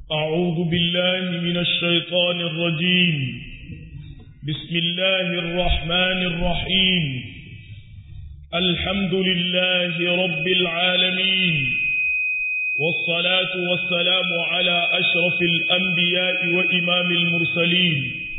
أعوذ بالله من الشيطان الرجيم بسم الله الرحمن الرحيم الحمد لله رب العالمين والصلاة والسلام على أشرف الأنبياء وإمام المرسلين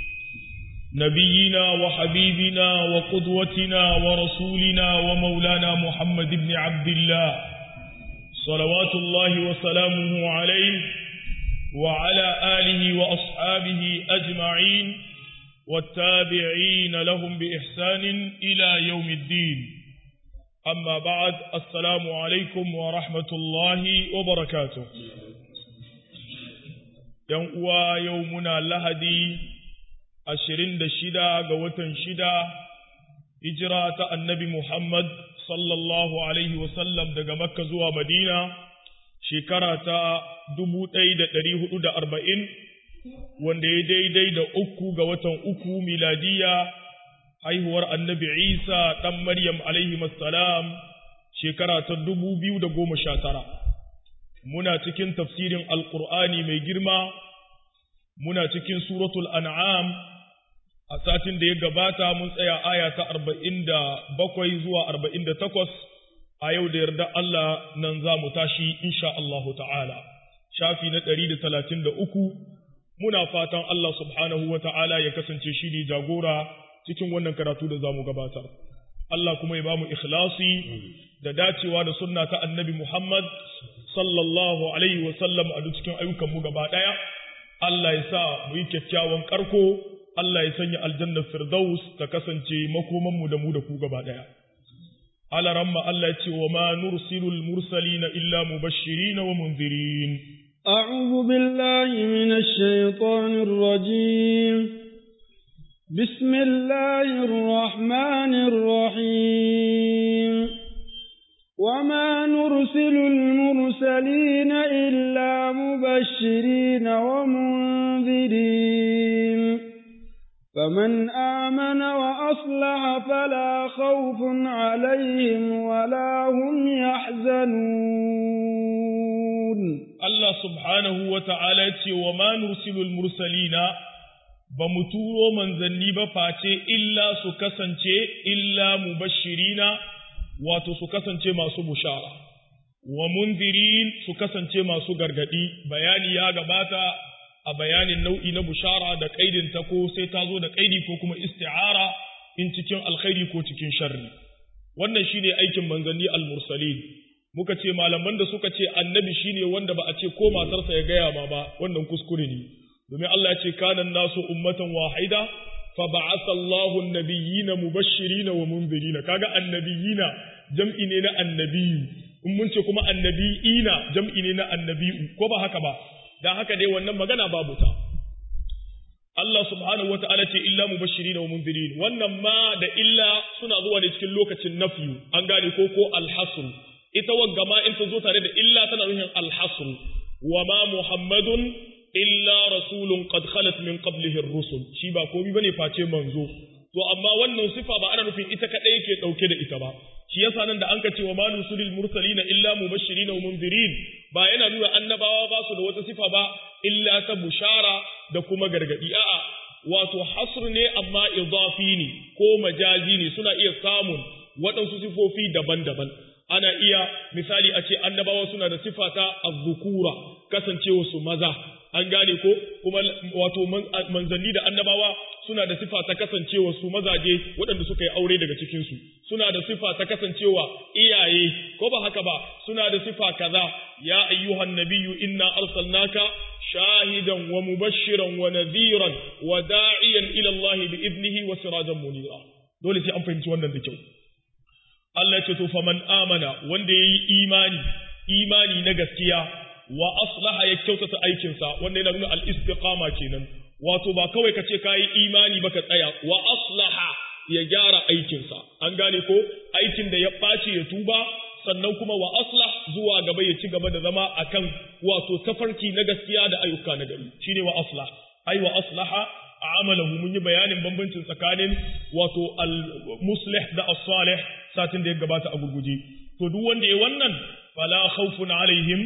نبينا وحبيبنا وقدوتنا ورسولنا ومولانا محمد بن عبد الله صلوات الله وسلامه عليه وعلى آله وأصحابه أجمعين والتابعين لهم بإحسان إلى يوم الدين أما بعد السلام عليكم ورحمة الله وبركاته يوم يومنا لهدي ashirin da shida ga watan shida hijira ta annabi Muhammad sallallahu Alaihi wasallam daga Makka zuwa Madina shekara ta dubu ɗaya da ɗari hudu da arba'in wanda ya daidai da uku ga watan uku miladiya haihuwar annabi Isa ɗan Maryam alaihi salam shekara ta dubu biyu da goma sha tara. Muna cikin tafsirin Alƙur'ani mai girma, muna cikin suratul an'am a satin da ya gabata mun tsaya aya ta arba'in da bakwai zuwa arba'in da takwas a yau da yarda Allah nan za mu tashi insha Allahu ta'ala shafi na ɗari da talatin da uku muna fatan Allah subhanahu wa ta'ala ya kasance shi ne jagora cikin wannan karatu da za mu gabatar Allah kuma ya ba mu ikhlasi da dacewa da sunna ta annabi Muhammad sallallahu alaihi wa sallam a duk cikin ayyukanmu gaba ɗaya Allah ya sa mu yi kyakkyawan karko Allah ya sanya aljannar Firdaus ta kasance makomanmu da mu da ku gaba ɗaya. Alaramma Allah ya ce wa ma nursilul mursalina illa mubashirin wa munzirin. أعوذ بالله من الشيطان الرجيم بسم الله الرحمن الرحيم وما نرسل المرسلين إلا مبشرين ومنذرين فمن آمن وأصلح فلا خوف عليهم ولا هم يحزنون الله سبحانه وتعالى وما نرسل المرسلين بمتورو من ذنب فاتي إلا سكسنتي إلا مبشرين wato su kasance masu bushara wa munzirin su kasance masu gargadi bayani ya gabata a bayanin nau'i na bushara da kaidin ta ko sai ta zo da kaidi ko kuma isti'ara in cikin alkhairi ko cikin sharri wannan shine aikin manzanni al-mursalin muka ce malaman da suka ce annabi shine wanda ba a ce ko matarsa ya gaya ma ba wannan kuskure ne domin Allah ya ce kana nasu ummatan wahida فبعث الله النبيين مبشرين ومنذرين kaga annabiyina jam'i ne na annabiyu in mun ce kuma annabiina jam'i ne na annabiyu ko ba haka ba dan haka dai wannan magana babu ta Allah subhanahu wata'ala ce illa mubashirin wa munzirin wannan ma da illa suna zuwa ne cikin lokacin nafyu an gane ko ko alhasr ita wagga ma in ta zo tare da illa tana nufin alhasr wa ma muhammadun illa rasulun qad khalat min qablihi ar-rusul shi ba komai bane face manzo to amma wannan sifa ba ana nufin ita kadai yake dauke da ita ba shi yasa nan da anka ce wa ma nusulil mursalina illa mubashirin wa munzirin ba yana nuna annabawa ba su da wata sifa ba illa ta bushara da kuma gargadi a'a wato hasr ne amma idafi ne ko majazi ne suna iya samun waɗansu sifofi daban-daban ana iya misali a ce annabawa suna da sifa ta azzukura kasancewa su maza an gane ko kuma wato manzanni da annabawa suna da sifa ta kasancewa su mazaje waɗanda suka yi aure daga cikinsu suna da sifa ta kasancewa iyaye ko ba haka ba suna da sifa kaza ya ayyuhan nabiyyu inna arsalnaka shahidan wa mubashiran wa nadhiran wa da'iyan ila Allah bi idnihi wa sirajan munira dole sai an fahimci wannan da kyau Allah ce to faman amana wanda yayi imani imani na gaskiya wa aslaha ya kyautata aikinsa wanda yana nuna al-istiqama kenan wato ba kawai ka ce kayi imani ba ka tsaya wa aslaha ya gyara aikinsa an gane ko aikin da ya ɓaci ya tuba sannan kuma wa aslah zuwa gaba ya ci gaba da zama akan wato tafarki na gaskiya da ayyuka na gari shine wa aslah ai wa aslaha amalahu mun yi bayanin bambancin tsakanin wato al-muslih da as-salih satin da ya gabata a gurguje to duk wanda ya wannan fala khawfun alaihim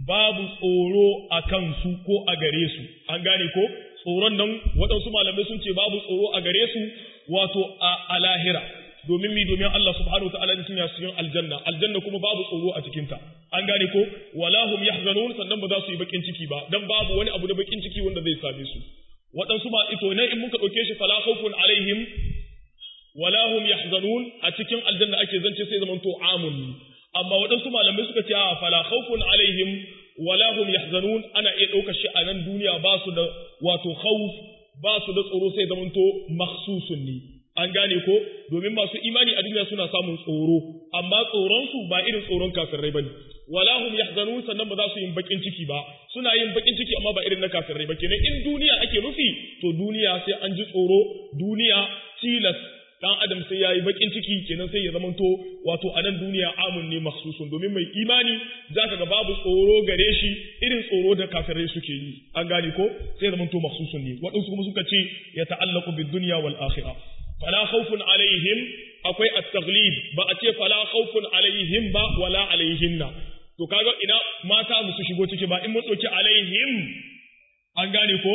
babu tsoro a kansu ko a gare su an gane ko tsoron nan waɗansu malamai sun ce babu tsoro a gare su wato a lahira domin mi domin Allah subhanahu wa ta'ala sun ya cikin aljanna aljanna kuma babu tsoro a cikin ta an gane ko wala hum yahzanun sannan ba za su yi bakin ciki ba dan babu wani abu da bakin ciki wanda zai same su waɗansu ba ito ne in muka ɗauke shi fala khawfun alaihim wala hum yahzanun a cikin aljanna ake zance sai zaman to amun amma waɗansu malamai suka ce a fala khawfun alaihim wala hum yahzanun ana iya ɗaukar shi a nan duniya ba su da wato khawf ba su da tsoro sai zaman to makhsusun ne an gane ko domin masu imani a duniya suna samun tsoro amma tsoron su ba irin tsoron kafirai bane wala hum yahzanun sannan ba za su yin bakin ciki ba suna yin bakin ciki amma ba irin na kafirai ba kenan in duniya ake nufi to duniya sai an ji tsoro duniya tilas dan adam sai yayi bakin ciki kenan sai ya zamanto wato a nan duniya amun ne makhsusun domin mai imani zaka ga babu tsoro gare shi irin tsoro da kafirai suke yi an gane ko sai ya zamanto makhsusun ne waɗansu kuma suka ce ya ta'allaqu bid dunya wal akhirah fala khawfun alaihim akwai at-taghlib ba a ce fala khawfun alaihim ba wala alaihinna to kaga ina mata musu shigo ciki ba in mun dauki alaihim an gane ko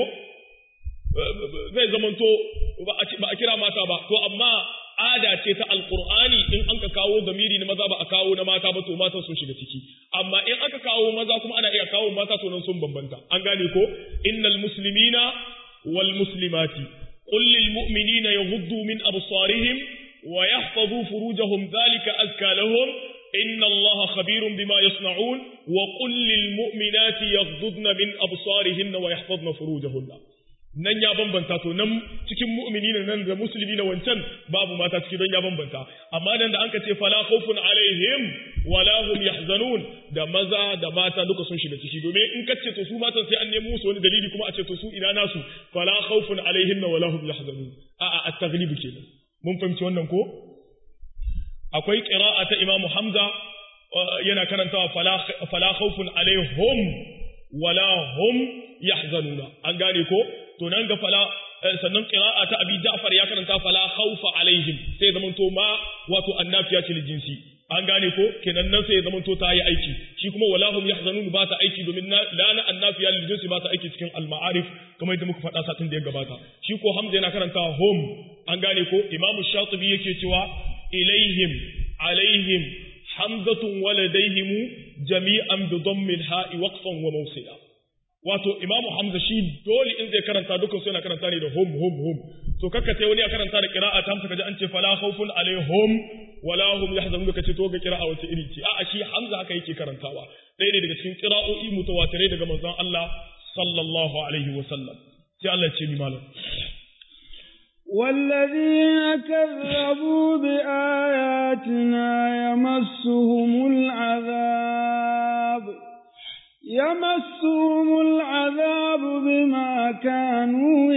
zai zamanto ba a kira mata ba to amma ada ce ta alqur'ani in an ka kawo zamiri na maza ba a kawo na mata ba to mata sun shiga ciki amma in aka kawo maza kuma ana iya kawo mata to nan sun bambanta an gane ko innal muslimina wal muslimati qul lil mu'minina yaghuddu min absarihim wa yahfazu furujahum dhalika azka lahum إن الله خبير بما يصنعون وقل للمؤمنات يغضضن من أبصارهن ويحفظن فروجهن nan ya bambanta to nan cikin mu'mini nan da musulmi na wancan babu mata ciki don ya bambanta amma nan da anka ce fala khawfun alaihim wala hum yahzanun da maza da mata duka sun shiga ciki domin in ka ce to su matan sai an nemo musu wani dalili kuma a ce to su ina nasu fala khawfun alaihim wala hum yahzanun a'a at-taghlib kenan mun fahimci wannan ko akwai ƙira'a ta Imam Hamza yana karantawa fala khawfun alaihim wala hum yahzanuna an gane ko to nan ga fala sannan ƙira'a ta Abi Ja'far ya karanta fala khawfa alaihim sai zaman to ma wato annafiya ce jinsi an gane ko kenan nan sai zaman to ta yi aiki shi kuma wala hum yahzanun ba ta aiki domin la na annafiya lil jinsi ba ta aiki cikin al-ma'arif kamar yadda muka faɗa satin da ya gabata shi ko Hamza yana karanta hum an gane ko Imam Shatibi yake cewa إليهم عليهم حمزة ولديهم جميعا بضم الهاء وقفا وموصلا wato imamu hamza shi dole in zai karanta dukkan su yana karanta ne da hum hum hum to kakka sai wani ya karanta da qira'a ta hamsa kaji an ce fala khawfun alaihim wala hum yahzanun kace to ga qira'a wace iri ce a'a shi hamza haka yake karantawa ɗaya ne daga cikin qira'o'i mutawatirai daga manzon Allah sallallahu alaihi wa sallam sai Allah ya ce mi malam والذين كذبوا بآياتنا يمسهم العذاب يمسهم العذاب بما كانوا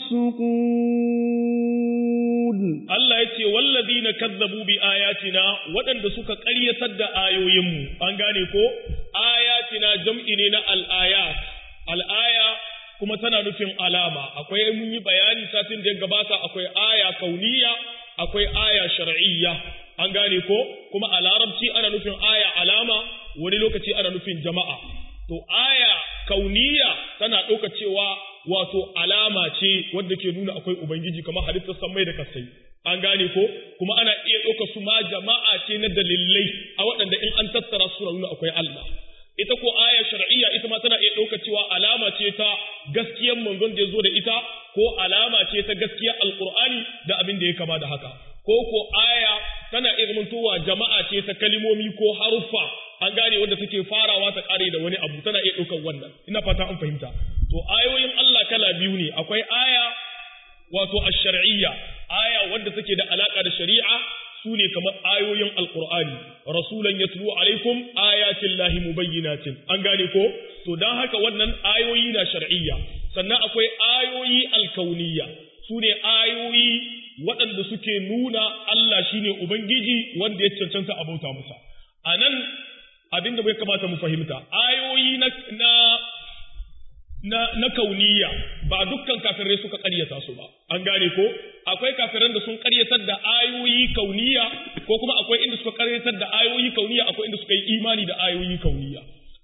يفسقون Allah ya ce wallazina kazzabu bi ayatina waɗanda suka ƙaryatar da ayoyinmu an gane ko ayatina jam'i ne na al-ayat al-aya kuma tana nufin alama akwai mun yi bayani satin da ya gabata akwai aya kauniya akwai aya shar'iyya an gane ko kuma a larabci ana nufin aya alama wani lokaci ana nufin jama'a to aya kauniya tana ɗauka cewa wato alama ce wadda ke nuna akwai ubangiji kamar halittar samai da kasai an gane ko kuma ana iya ɗauka su ma jama'a ce na dalilai a waɗanda in an tattara su nuna akwai Allah ita ko aya shar'iyya ita ma tana iya ɗauka cewa alama ce ta gaskiyar manzon da ya zo da ita ko alama ce ta gaskiyar alqur'ani da abin da ya kama da haka ko ko aya tana iya zamantowa jama'a ce ta kalimomi ko haruffa an gane wanda take farawa ta kare da wani abu tana iya ɗaukar wannan ina fata an fahimta to ayoyin Allah kala biyu ne akwai aya wato ash-shar'iyya aya wanda take da alaka da shari'a su ne kamar ayoyin alkur'ani rasulan yatlu alaikum ayatin lahi mubayyinatin an gane ko to dan haka wannan ayoyi na shar'iyya sannan akwai ayoyi alkauniyya su ne ayoyi waɗanda suke nuna Allah shine ubangiji wanda ya cancanta a bauta masa a nan abin da bai kamata mu fahimta ayoyi na na na, na kauniya ba dukkan kafirai suka ƙaryata su ba an gane ko akwai kafiran da sun ƙaryatar da ayoyi kauniya ko kuma akwai inda suka ƙaryatar da ayoyi kauniya akwai inda suka yi imani da ayoyi kauniya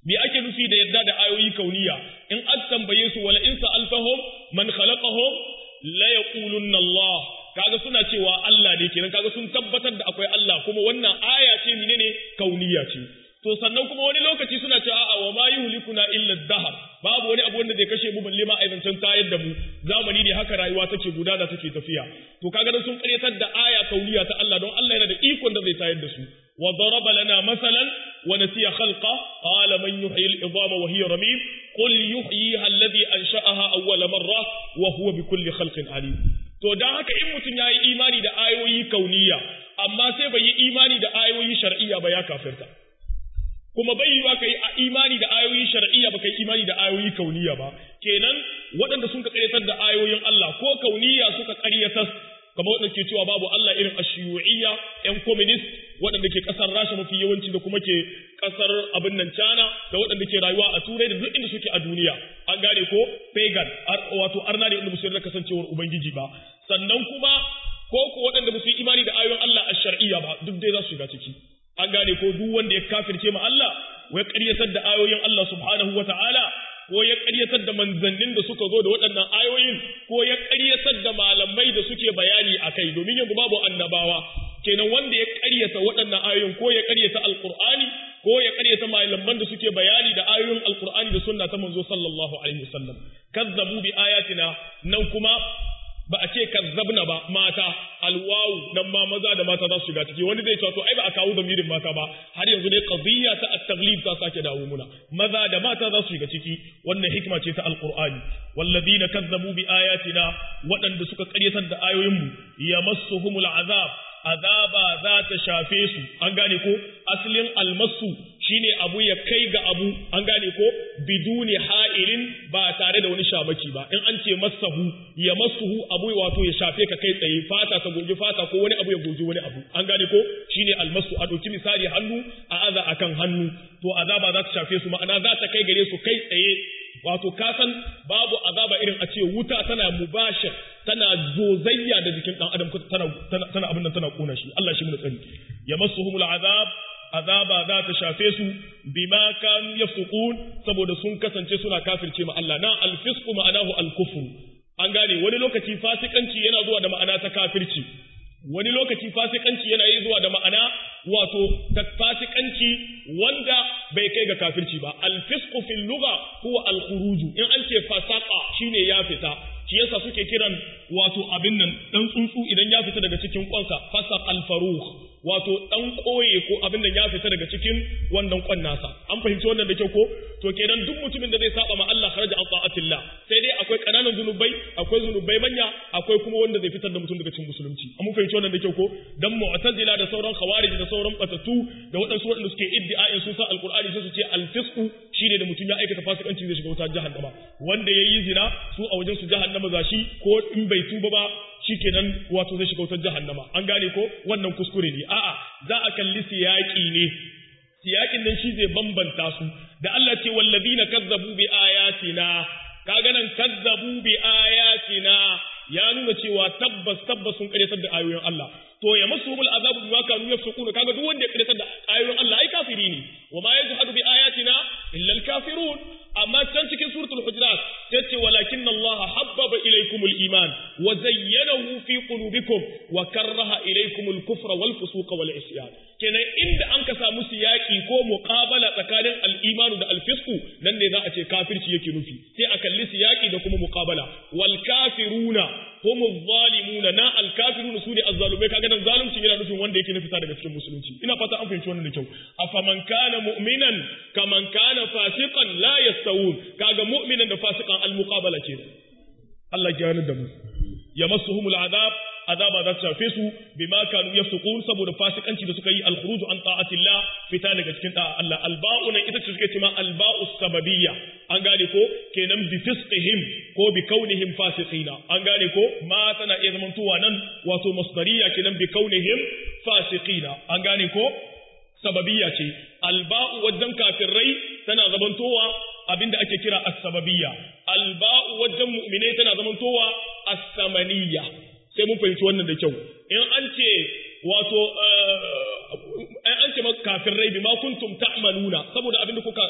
me ake nufi da yadda da ayoyi kauniya in an tambaye su wala in sa'altahum man khalaqahum la yaqulunna Allah kaga suna cewa Allah ne kenan kaga sun tabbatar da akwai Allah kuma wannan aya ce menene kauniya ce to sannan kuma wani lokaci suna cewa a'a wa ma yuhlikuna illa dahar babu wani abu wanda zai kashe mu balle ma aizancin tayar da mu zamani ne haka rayuwa take gudana take tafiya to kaga dan sun karyatar da aya kauniya ta Allah don Allah yana da ikon da zai tayar da su wa daraba lana masalan wa nasiya khalqa qala man yuhyi al-idama wa hiya ramim qul yuhyiha alladhi ansha'aha awwala marra wa huwa bikulli khalqin alim to dan haka in mutum yayi imani da ayoyi kauniya amma sai bai yi imani da ayoyi shar'iyya ba ya kafirta kuma bai yiwa kai a imani da ayoyi shar'iyya ba kai imani da ayoyi kauniya ba kenan waɗanda sun ka ƙaryatar da ayoyin Allah ko kauniya suka ƙaryatar kamar waɗanda ke cewa babu Allah irin ashiyu'iyya ƴan communist waɗanda ke ƙasar Rasha mafi yawanci da kuma ke ƙasar abin nan China da waɗanda ke rayuwa a Turai da duk inda suke a duniya an gane ko pagan wato arna ne inda musu yarda kasancewar ubangiji ba sannan kuma ko ko waɗanda ba su yi imani da ayoyin Allah a shar'iyya ba duk dai za su shiga ciki an gane ko duk wanda ya kafirce ma Allah wai ƙaryatar da ayoyin Allah subhanahu wa ta'ala ko ya ƙaryatar da manzannin da suka zo da waɗannan ayoyin ko ya ƙaryatar da malamai da suke bayani a kai domin yanzu babu annabawa kenan wanda ya ƙaryata waɗannan ayoyin ko ya ƙaryata alƙur'ani ko ya ƙaryata malaman da suke bayani da ayoyin alƙur'ani da sunna ta manzo sallallahu alaihi wasallam kazzabu bi ayatina nan kuma ba a ce kazzabna ba mata alwawu nan ma maza da mata za su shiga ciki wani zai cewa to ai ba a kawo zamirin mata ba har yanzu ne qadiyya ta at-taglib ta sake dawo muna maza da mata za su shiga ciki wannan hikima ce ta alqur'ani walladina kazzabu bi ayatina waɗanda suka ƙaryatar da ayoyinmu yamassuhumul azab azaba za ta shafe su an gane ko asalin almasu shine abu ya kai ga abu an gane ko biduni ha'ilin ba tare da wani shamaki ba in an ce masahu ya masuhu abu wato ya shafe ka kai tsaye fata ta goge fata ko wani abu ya goge wani abu an gane ko shine almasu a ɗauki misali hannu a aza akan hannu to azaba za ta shafe su ma'ana za ta kai gare su kai tsaye wato ka san babu azaba irin a ce wuta tana mubashir tana zozayya da jikin dan adam tana tana abin nan tana kona shi Allah shi mu tsari yamassuhumul azab azaba za ta shafe su bima kanu yafsukun saboda sun kasance suna kafirce ma Allah na alfisqu ma'anahu alkufr an gane wani lokaci fasikanci yana zuwa da ma'ana ta kafirci wani lokaci fasikanci yana yi zuwa da ma'ana wato ta fasikanci wanda bai kai ga kafirci ba alfisqu fil lugha huwa alkhuruj in an ce fasaqa shine ya fita shi yasa suke kiran wato abin nan dan tsuntsu idan ya fita daga cikin kwansa fasaq alfaruh wato dan koye ko abin nan ya fita daga cikin wannan kwan nasa an fahimci wannan da kyau ko to kenan duk mutumin da zai saba ma Allah kharaja an ta'atillah sai dai akwai kananan zunubai akwai zunubai manya akwai kuma wanda zai fitar da mutum daga cikin musulunci an fahimci wannan da kyau ko dan mu'tazila da sauran khawarij da sauran batatu da waɗansu waɗanda suke iddia'in sun san alqur'ani sai su ce alfisqu shine da mutum ya aikata fasikanci zai shiga wutar jahannama wanda yayi zina su a wajen su jahannama zashi ko in bai tuba ba shikenan wato zai shiga wutar jahannama an gane ko wannan kuskure ne a'a za a kalli siyaki ne siyakin nan shi zai bambanta su da Allah ce wallazina kazzabu bi ayatina kaga nan kazzabu bi ayatina ya nuna cewa tabbas tabbas sun karyatar da ayoyin Allah to ya masu mul azabu bima kanu yafsukuna kaga duk wanda ya karyatar da ayoyin Allah ai kafiri ne wa ma yajhadu bi ayatina illa al kafirun amma can cikin suratul hujurat tace walakin Allah habbaba ilaykumul iman wa zayyanahu fi qulubikum wa karraha ilaykumul kufra wal fusuqa wal isyan kenan inda an ka samu siyaki ko muqabala tsakanin al-imanu da al-fisqu nan ne za a ce kafirci yake nufi sai a kalli siyaki da kuma muqabala wal kafiruna hum zalimuna na al-kafiruna sune az-zalumai kaga nan zalunci yana nufin wanda yake fita daga cikin musulunci ina fata an fahimci wannan da kyau afaman kana mu'minan kaman kana fasiqan la yastawun kaga mu'minan da fasiqan al-muqabala ke Allah ya gane da mu yamassuhumul azab azaba za ta shafe su bima kanu yafsukun saboda fasikanci da suka yi al-khuruj an ta'atillah fita daga cikin da'a Allah alba'u nan ita ce suke cewa alba'u sababiyya an gane ko kenan bi fisqihim ko bi kaunihim fasiqina an gane ko ma tana iya zamantowa nan wato masdariya kenan bi kaunihim fasiqina an gane ko sababiyya ce alba'u wajen kafirai tana zamantowa abinda ake kira as-sababiyya alba'u wajen mu'minai tana zamantowa as-samaniyya sai mun fahimci wannan da kyau in an ce wato an ce maka kafirai bi ma kuntum ta'maluna saboda abinda kuka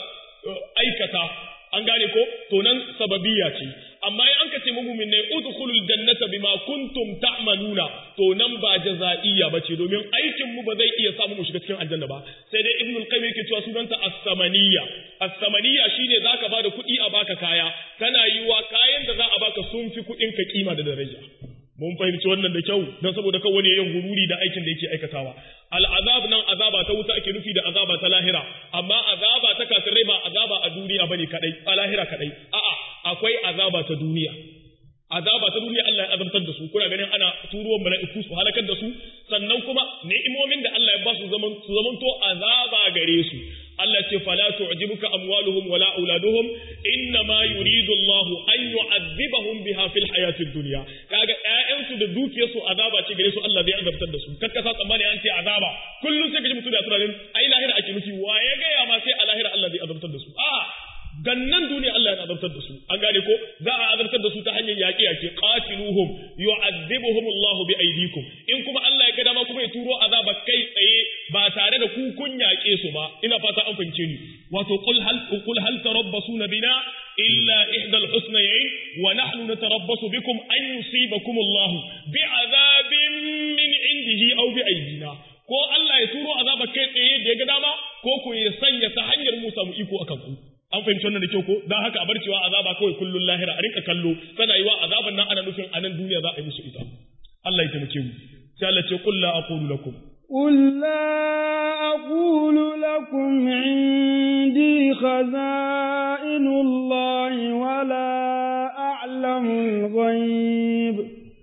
aikata an gane ko to nan sababiyya ce amma in an ka ce mu'min ne udkhulul jannata bima kuntum ta'maluna to nan ba jaza'iyya bace domin aikin mu ba zai iya samu mu shiga cikin aljanna ba sai dai ibnul qayyim yake cewa sunanta as-samaniyya as-samaniyya shine zaka bada kuɗi a baka kaya tana yiwa kayan da za a baka sun fi kuɗin ka kima da daraja mun fahimci wannan da kyau don saboda kan wani yin gururi da aikin da yake aikatawa al'azab nan azaba ta wuta ake nufi da azaba ta lahira amma azaba ta kafirai ba azaba a duniya bane kadai a lahira kadai a'a akwai azaba ta duniya azaba ta duniya Allah ya azabtar da su kuna ganin ana turuwan mala'iku su halakar da su sannan kuma ni'imomin da Allah ya ba su zaman su zamanto azaba gare su Allah ce fala tu'jibuka amwaluhum wala auladuhum inna ma yuridu Allah an yu'adhibahum biha fil hayatid dunya kaga ƴaƴansu da dukiyarsu azaba ce gare su Allah zai azabtar da su kakka sa tsammani an ce azaba kullum sai kaji mutum da tunanin ai lahira ake nufi wa ya gaya ma sai a lahira Allah zai azabtar da su a gannan duniya Allah ya azabtar da su an gane ko za a azabtar da su ta hanyar yaƙi yaƙi qatiluhum yu'adhibuhum Allah bi aydikum in kuma Allah ya ga dama kuma ya turo azaba kai tsaye ba tare da ku kun yaƙe su ba ina fata an fahimce ni wato qul hal qul hal tarabbasuna bina illa ihdal husnayn wa nahnu natarabbasu bikum an yusibakum Allah bi azabin min indihi aw bi aydina ko Allah ya turo azaba kai tsaye da ya ga dama ko ku ya sanya ta hanyar mu samu iko akan ku an fahimci wannan da kyau ko dan haka a bar cewa azaba kawai kullun lahira a rinka kallo tana yiwa azaban nan ana nufin a nan duniya za a yi musu ita Allah ya taimake mu sai Allah ce qul la aqulu lakum قل لا أقول لكم عندي خزائن الله ولا أعلم الغيب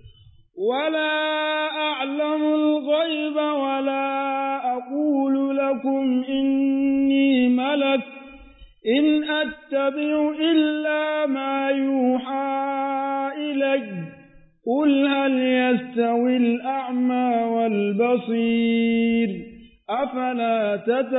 ولا أعلم الغيب ولا أقول لكم إني ملك إن أتبع إلا ما يوحى إلي قل هل يستوي الأعمى والبصير أفلا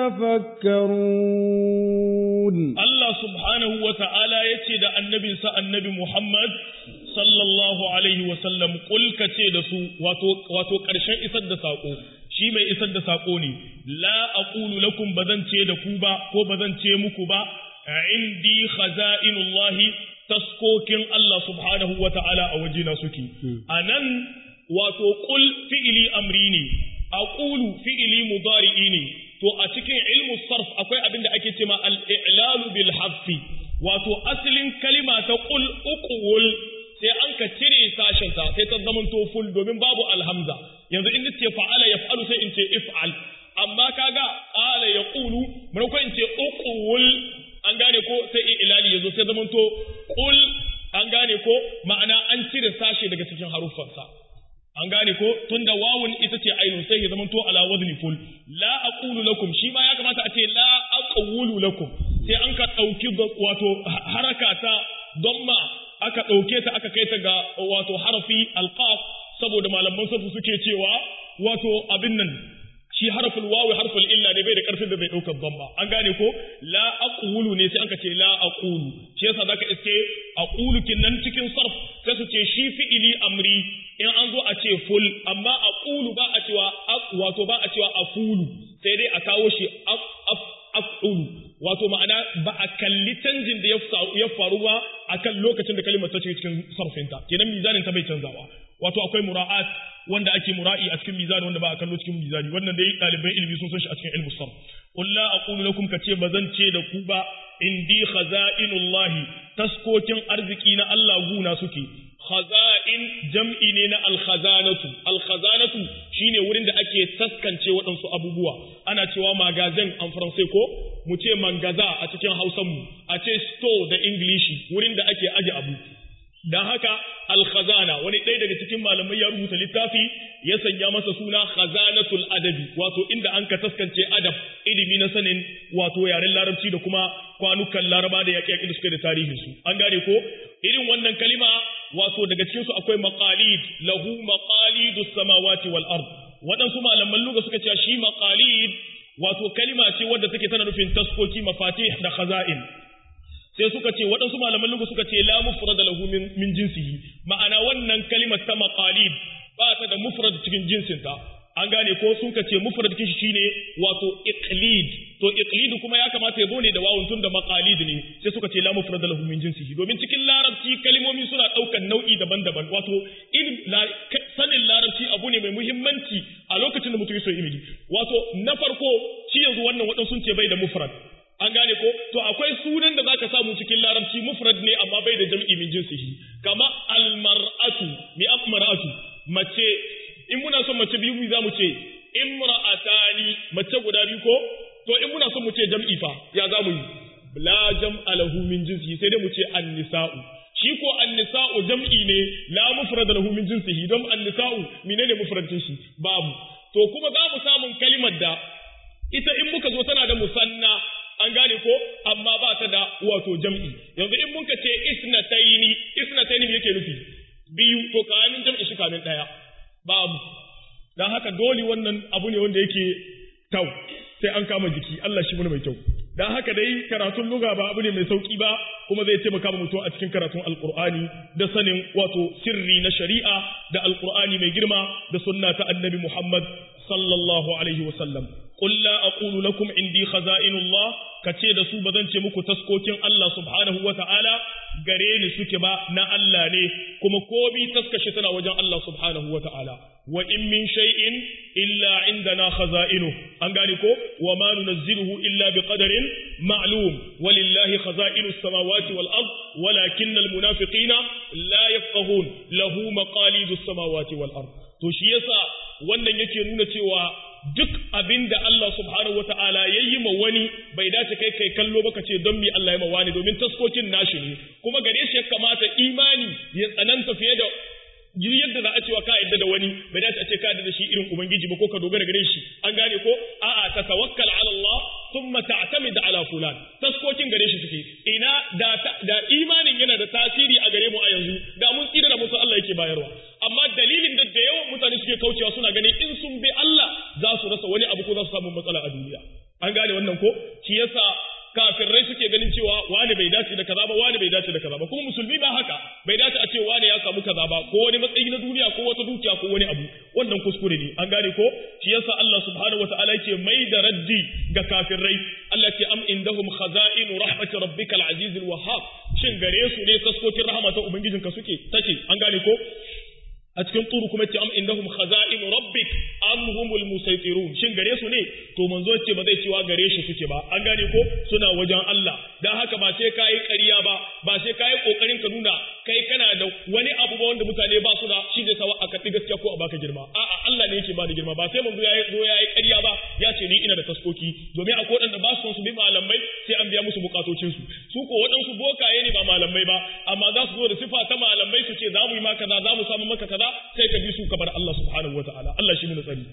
تتفكرون الله سبحانه وتعالى يتي دا النبي سا النبي محمد صلى الله عليه وسلم قل كتي دا سو واتو واتو قرشن isar da sako shi mai isar da sako ne la aqulu lakum bazan ce da ku ba ko bazan ce muku ba indi khaza'inullahi taskokin Allah subhanahu wa ta'ala a wajena suke. A nan wato ƙul fi'ili amri ne, a ƙulu fi'ili mudari'i ne, to a cikin ilmu sarf akwai abin da ake cema al'ilalu bil hafi, wato asalin kalima ta ƙul uƙuwul sai an ka cire sashenta sai ta zamanto ful domin babu alhamza. Yanzu in ce fa'ala ya fa'alu sai in ce if'al. Amma kaga ƙala ya ƙulu, maimakon in ce uƙuwul an gane ko sai ilali ya zo sai zamanto kul an gane ko ma'ana an cire sashe daga cikin haruffansa an gane ko tunda wawun ita ce ainun sai ya zamanto ala wazni ful la aqulu lakum shi ma ya kamata a ce la aqulu lakum sai an ka dauki wato haraka ta damma aka dauke ta aka kai ta ga wato harafi alqaf saboda malaman sarfu suke cewa wato abin nan shi harful wawi harful illa ne bai da karfin da bai daukar dhamma an gane ko la aqulu ne sai aka ce la aqulu shi yasa zaka iske aqulu kinnan cikin sarf sai su ce shi fi'ili amri in an zo a ce ful amma aqulu ba a cewa wato ba a cewa afulu sai dai a kawo shi afulu wato ma'ana ba a kalli canjin da ya faru ba akan lokacin da kalimar ta cikin sarfinta kenan mizanin ta bai canzawa wato akwai mura'at wanda ake mura'i a cikin mizani wanda ba a kallo cikin mizani wannan dai ɗaliban ilimi sun san shi a cikin ilmu sarf qul la aqulu lakum kace bazan ce da ku ba indi khaza'inullahi taskokin arziki na Allah guna suke khaza'in jam'i ne na alkhazanatu alkhazanatu shine wurin da ake taskance waɗansu abubuwa ana cewa magazin an faransai ko mu ce mangaza a cikin hausan mu a ce store da ingilishi wurin da ake aje abu dan haka alkhazana wani ɗaya daga cikin malamai ya rubuta littafi ya sanya masa suna khazanatul adabi wato inda an ka taskance adab ilimi na sanin wato yaren larabci da kuma kwanukan laraba da yaƙi yaƙi da suke da tarihin su an gane ko irin wannan kalima wato daga cikin su akwai maqalid lahu maqalidus samawati wal ard waɗansu malaman luga suka ce shi maqalid wato kalima ce wadda take tana nufin taskoki mafatih da khaza'in sai suka ce waɗansu malaman lugu suka ce la mufrada lahu min, min jinsihi ma'ana wannan kalimar ta maqalid ba ta da mufrad cikin jinsinta an gane ko sun ka ce mufrad kishi shine wato iqlid to iqlid kuma ya kamata ya zo ne da wawun tun da maqalid ne sai suka ce la mufrad lahu min jinsihi domin cikin larabci kalmomi suna daukan nau'i daban-daban wato in sanin larabci abu ne mai muhimmanci a lokacin da mutum ya so ilimi wato na farko shi yanzu wannan wadan sun ce bai da mufrad an gane ko to akwai sunan da zaka samu cikin larabci mufrad ne amma bai da jam'i min jinsihi kama almar'atu mi amra'atu mace in muna son mace biyu za mu ce imra'atani mace guda biyu ko to in muna son mu ce jam'i fa ya za mu yi la jam'a lahu min jinsihi sai dai mu ce annisa'u shi ko annisa'u jam'i ne la mufrad lahu min jinsihi don annisa'u menene mufradin shi babu to kuma za mu samun kalimar da ita in muka zo tana da musanna an gane ko amma ba ta da wato jam'i yanzu in muka ce isnataini isnataini yake nufi biyu to kamin jam'i shi kamin daya babu dan haka dole wannan abu ne wanda yake tau sai an kama jiki Allah shi mun mai kyau dan haka dai karatun lugha ba abu ne mai sauki ba kuma zai taimaka wa mutum a cikin karatun alqur'ani da sanin wato sirri na shari'a da alqur'ani mai girma da sunna ta annabi Muhammad sallallahu alaihi wa sallam qul la aqulu lakum indi khaza'inullah kace da su bazan ce muku taskokin Allah subhanahu wa ta'ala gare ni suke ba na Allah ne kuma komi taskashi tana wajen Allah subhanahu wa ta'ala wa in min shay'in illa indana khaza'inu an gane ko wa ma nunazziluhu illa bi qadarin ma'lum walillahi khaza'inu samawati wal ard walakinna al munafiqina la yafqahun lahu maqalidu samawati wal ard to shi yasa wannan yake nuna cewa duk abin da Allah subhanahu wata'ala ya yi ma wani bai dace kai kai kallo ba ka ce don mi Allah ya ma wani domin taskokin nashi ne kuma gare shi ya kamata imani ya tsananta fiye da yadda za a cewa ka yadda da wani bai dace a ce ka da shi irin ubangiji ba ko ka dogara gare shi an gane ko a'a ta tawakkal ala Allah thumma ta'tamid ala fulan taskokin gare shi suke ina da da imanin yana da tasiri a gare mu a yanzu da mun tsira da musu Allah yake bayarwa amma dalilin da da yawan mutane suke kaucewa suna ganin in sun bi Allah za su rasa wani abu ko za su samu matsala a duniya an gane wannan ko shi yasa kafirai suke ganin cewa wani bai dace da kaza ba wani bai dace da kaza ba kuma musulmi ba haka bai dace a ce wani ya samu kaza ba ko wani matsayi na duniya ko wata dukiya ko wani abu wannan kuskure ne an gane ko shi yasa Allah subhanahu wataala yake mai da raddi ga kafirai Allah ce am indahum khaza'inu rahmatir rabbikal azizil wahhab shin gare su ne taskokin rahama ta ubangijinka suke take an gane ko a cikin turu kuma ce am indahum khaza'in rabbik am humul musaytirun shin gare su ne to manzo ce ba zai cewa gare shi suke ba an gane ko suna wajen Allah dan haka ba sai kai ƙarya ba ba sai kai kokarin ka nuna kai kana da wani abu ba wanda mutane ba su da shi da sawa a kaɗi gaskiya ko a baka girma a'a Allah ne yake ba da girma ba sai manzo ya zo ya yi ƙarya ba ya ce ni ina da taskoki domin akwai waɗanda ba su son su bi malamai sai an biya musu bukatocin su su ko waɗansu bokaye ne ba malamai ba amma za su zo da sifa ta malamai su ce za mu yi maka kaza za mu samu maka kaza sai ka bi su ka bar Allah subhanahu wataala Allah shi mu tsari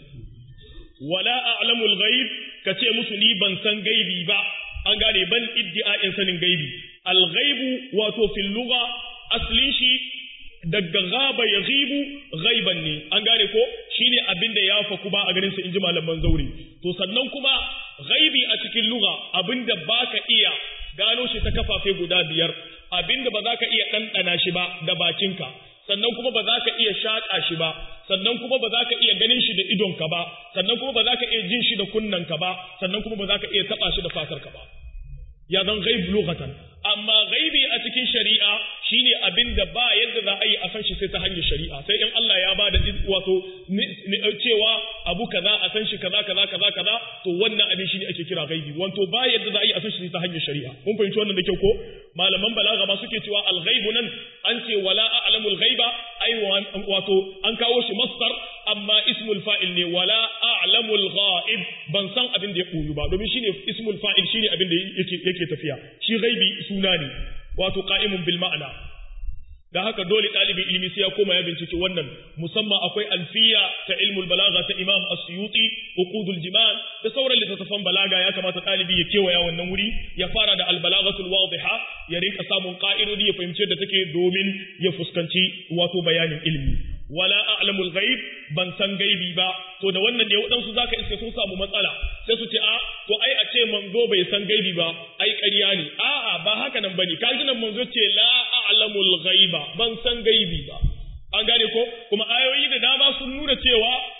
wala a'lamul ghaib ka ce musu ni ban san gaibi ba an gane ban iddi'a'in sanin gaibi al ghaibu wato fil lugha aslin shi daga gaba ya ghibu ghaiban ne an gane ko shine abinda ya faku ba a ganin sa inji malaman zauri to sannan kuma ghaibi a cikin lugha abinda baka iya gano shi ta kafafe guda biyar abinda ba za ka iya ɗanɗana shi ba da bakinka sannan kuma ba za ka iya shaƙa shi ba sannan kuma ba za ka iya ganin shi da idonka ba sannan kuma ba za ka iya jin shi da kunnanka ba sannan kuma ba za ka iya taɓa shi da fatarka ba ya zan ghaib lughatan amma ghaibi a cikin shari'a shine abin da ba yadda za a yi a san shi sai ta hanyar shari'a sai in Allah ya ba da wato cewa abu kaza a san shi kaza kaza kaza kaza to wannan abin shine ake kira ghaibi wato ba yadda za a yi a san shi ta hanyar shari'a mun fahimci wannan da kyau ko malaman balaga ma suke cewa al-ghaibu nan an ce wala a'lamul ghaiba ai wato an kawo shi masdar amma ismul fa'il ne wala a'lamul ghaib ban san abin da ya koyu ba domin shine ismul fa'il shine abin da yake yake tafiya shi ghaibi suna ne wato qa'imun bil ma'ana da haka dole ɗalibin ilimi sai ya koma ya bincike wannan musamman akwai alfiya ta ilmul balaga ta imam as-suyuti uqudul jiman da sauran littattafan balaga ya kamata ɗalibi ya kewaya wannan wuri ya fara da albalagatul wadiha ya rinka samun ka'idodi ya fahimci da take domin ya fuskanci wato bayanin ilimi wala a'lamul ghaib ban san gaibi ba to da wannan ne waɗansu zaka iske sun samu matsala sai su ce a to ai a ce manzo bai san gaibi ba ai ƙarya ne a'a ba haka nan bane kaji nan manzo ce la a'lamul ghaiba ban san gaibi ba an gane ko kuma ayoyi da dama sun nuna cewa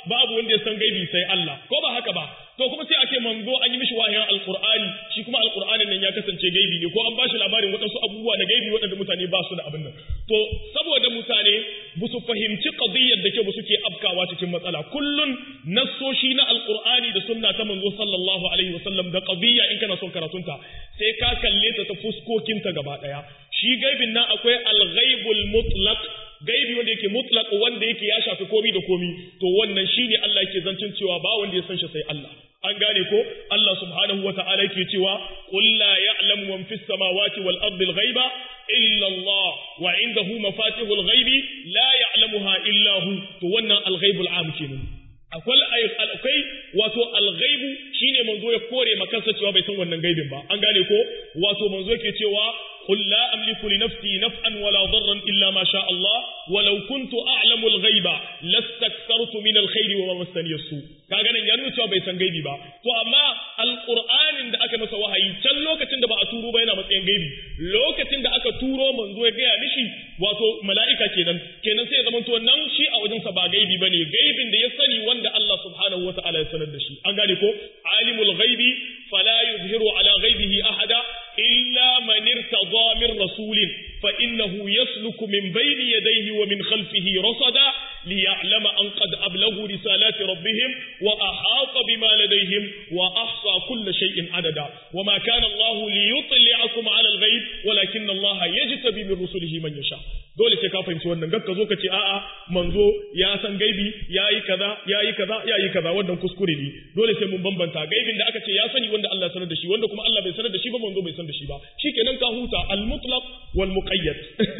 babu wanda ya san gaibi sai Allah ko ba haka ba to kuma sai ake manzo an yi mishi wahayin alqur'ani shi kuma alqur'anin nan ya kasance gaibi ne ko an bashi labarin waɗansu abubuwa na gaibi waɗanda mutane ba su da abin nan to saboda mutane ba su fahimci qadiyyar da ke ba suke afkawa cikin matsala kullun nassoshi na alqur'ani da sunna ta manzo sallallahu alaihi wasallam da qadiyya in kana son karatunta sai ka kalle ta ta fuskokinta gaba daya shi gaibin nan akwai al-ghaibul mutlaq gaibi wanda yake mutlaq wanda yake ya shafi komi da komi to wannan shine Allah yake zancin cewa ba wanda ya san shi sai Allah an gane ko Allah subhanahu wata'ala yake cewa qul la ya'lamu man fis samawati wal ardi al-ghaiba illa Allah wa indahu mafatihul ghaibi la ya'lamuha illa hu to wannan al-ghaibul am kenan akwai akwai wato al-ghaibu shine manzo ya kore makansa cewa bai san wannan gaibin ba an gane ko wato manzo yake cewa قل لا أملك لنفسي نفعا ولا ضرا إلا ما شاء الله ولو كنت أعلم الغيب لاستكثرت من الخير وما مسني السوء kaga nan ya nuna cewa bai san gaibi ba to amma alqur'anin da aka masa wahayi can lokacin da ba a turo ba yana matsayin gaibi lokacin da aka turo manzo ya gaya mishi wato mala'ika kenan kenan sai ya zama to nan shi a wajensa ba gaibi bane gaibin da ya sani wanda Allah subhanahu wataala ya sanar da shi an gane ko alimul ghaibi fala yuzhiru ala ghaibihi ahada illa man irtada min rasulin fa innahu yasluku min bayni yadayhi wa min khalfihi rasada liya'lama an qad ablagu risalati rabbihim wa ahata bima ladayhim wa ahsa kull shay'in adada wa ma kana Allah liyutli'akum 'ala al-ghaib walakin Allah yajtabi min rusulihi man yasha dole sai ka fahimci wannan gakka zo ka ce a'a manzo ya san gaibi yayi kaza yayi kaza yayi kaza wannan kuskure ne dole sai mun bambanta gaibin da aka ce ya sani wanda Allah ya sanar da shi wanda kuma Allah bai sanar da shi ba manzo bai sanar da shi ba shikenan ka huta al-mutlaq wal muqayyad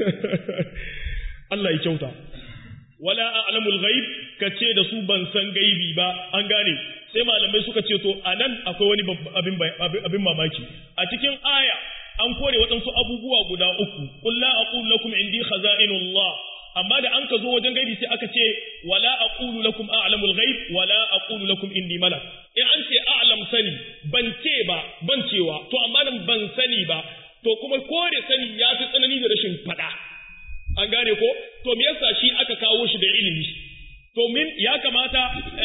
Allah ya kyauta wala a'lamul ghaib kace da su ban san gaibi ba an gane sai malamai suka ce to anan akwai wani abin abin mamaki a cikin aya an kore waɗansu abubuwa guda uku qul la aqulu lakum indi khaza'inullah amma da an ka zo wajen gaibi sai aka ce wala aqulu lakum a'lamul ghaib wala aqulu lakum indi malak in an ce a'lam sani ban ce ba ban cewa to amma nan ban sani ba to kuma kore sani ya fi tsanani da rashin fada an gane ko to me yasa shi aka kawo shi da ilimi to min ya kamata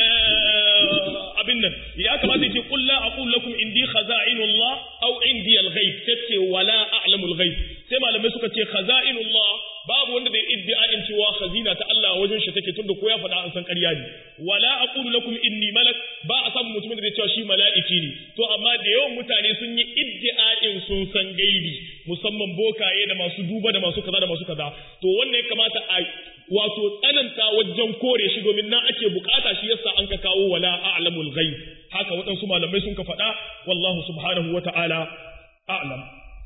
abin nan ya kamata ki qul la aqul lakum indi khaza'inullah aw indi al-ghaib tace wala a'lamul ghaib sai malamai suka ce khaza'inullah babu wanda bai iddia'in cewa khazina ta Allah wajen shi take tunda ko ya faɗa an san ƙarya ne wala aqulu lakum inni malak ba a samu mutumin da zai cewa shi mala'iki ne to amma da yawan mutane sun yi iddia'in sun san gaibi musamman bokaye da masu duba da masu kaza da masu kaza to wannan ya kamata a wato tsananta wajen kore shi domin nan ake bukata shi yasa an ka kawo wala a'lamul ghaib haka waɗansu malamai sun ka faɗa wallahu subhanahu wata'ala a'lam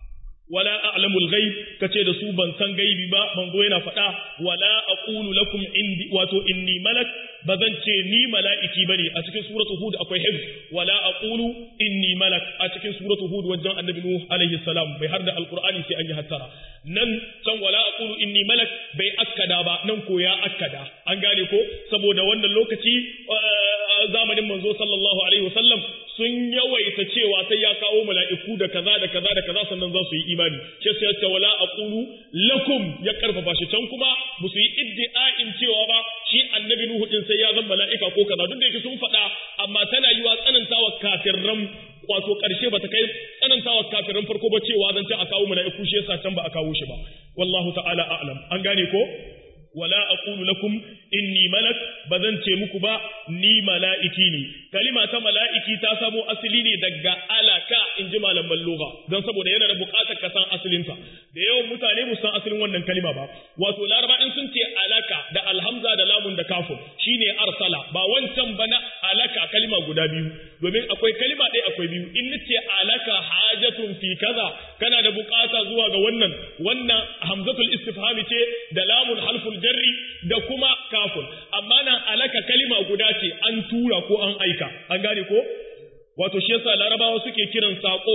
wala a'lamul ghaib kace da su ban san gaibi ba manzo yana faɗa wala aqulu lakum indi wato inni malak bazan ce ni mala'iki bane a cikin suratul hud akwai hifz wala aqulu inni malak a cikin suratul hud wajen annabi nuh alaihi salam bai har da alqur'ani sai an yi hattara nan can wala aqulu inni malak bai akkada ba nan ko ya akkada an gane ko saboda wannan lokaci zamanin manzo sallallahu alaihi wasallam sun yawaita cewa sai ya kawo mala'iku da kaza da kaza da kaza sannan za su yi imani sai sai ya wala aqulu lakum ya karfafa shi can kuma ba su yi iddi'a'in cewa ba shi annabi nuhu din sai ya zama mala'ika ko kaza duk da yake sun faɗa amma tana yiwa tsanantawa kafirran wato ƙarshe ba ta kai tsanantawa kafirin farko ba cewa zan a kawo mala'iku shi yasa can ba a kawo shi ba wallahu ta'ala a'lam an gane ko wala aqulu lakum inni malak bazan ce muku ba ni mala'iki ne kalima ta mala'iki ta samo asali ne daga alaka in ji malaman lugha don saboda yana da buƙatar ka san asalinta da yawan mutane mu san asalin wannan kalima ba wato laraba in sun ce alaka da alhamza da lamun da kafin shine arsala ba wancan ba na alaka kalima guda biyu domin akwai kalima ɗaya akwai biyu in nace alaka hajatun fi kaza kana da buƙata zuwa ga wannan wannan hamzatul istifhami ce da lamun halful jarri da kuma kafin amma nan alaka kalima guda ce an tura ko an aika an gane ko wato shi yasa larabawa suke kiran sako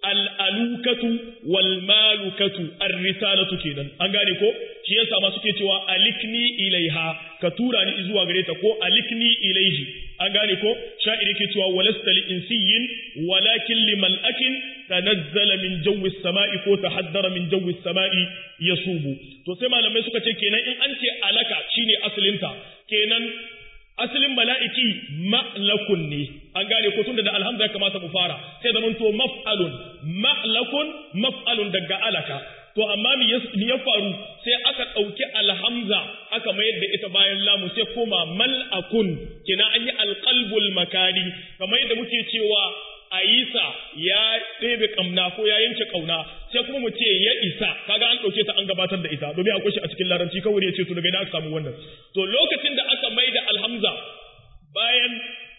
al'alukatu wal malukatu ar-risalatu kenan an gane ko shi yasa ma suke cewa alikni ilaiha ka tura ni zuwa gare ta ko alikni ilaihi an gane ko sha'iri ke cewa walasta li insiyin walakin li mal'akin tanazzala min jawi sama'i ko tahaddara min jawi sama'i yasubu to sai malamai suka ce kenan in an ce alaka shine asalinta kenan asalin mala'iki ma'lakun ne an gane ko tunda da alhamza ya kamata mu fara sai zaman to maf'alun ma'lakun maf'alun daga alaka to amma me ya faru sai aka ɗauki alhamza aka mayar da ita bayan lamu sai koma mal'akun kina an yi alƙalbul makani kamar yadda muke cewa Aisa ya ɗebe ƙamna ko ya yanke ƙauna sai kuma mu ce ya isa kaga an ɗauke ta an gabatar da ita domin akwai shi a cikin larabci kawai ya ce to daga ina aka samu wannan to lokacin da aka mai da alhamza bayan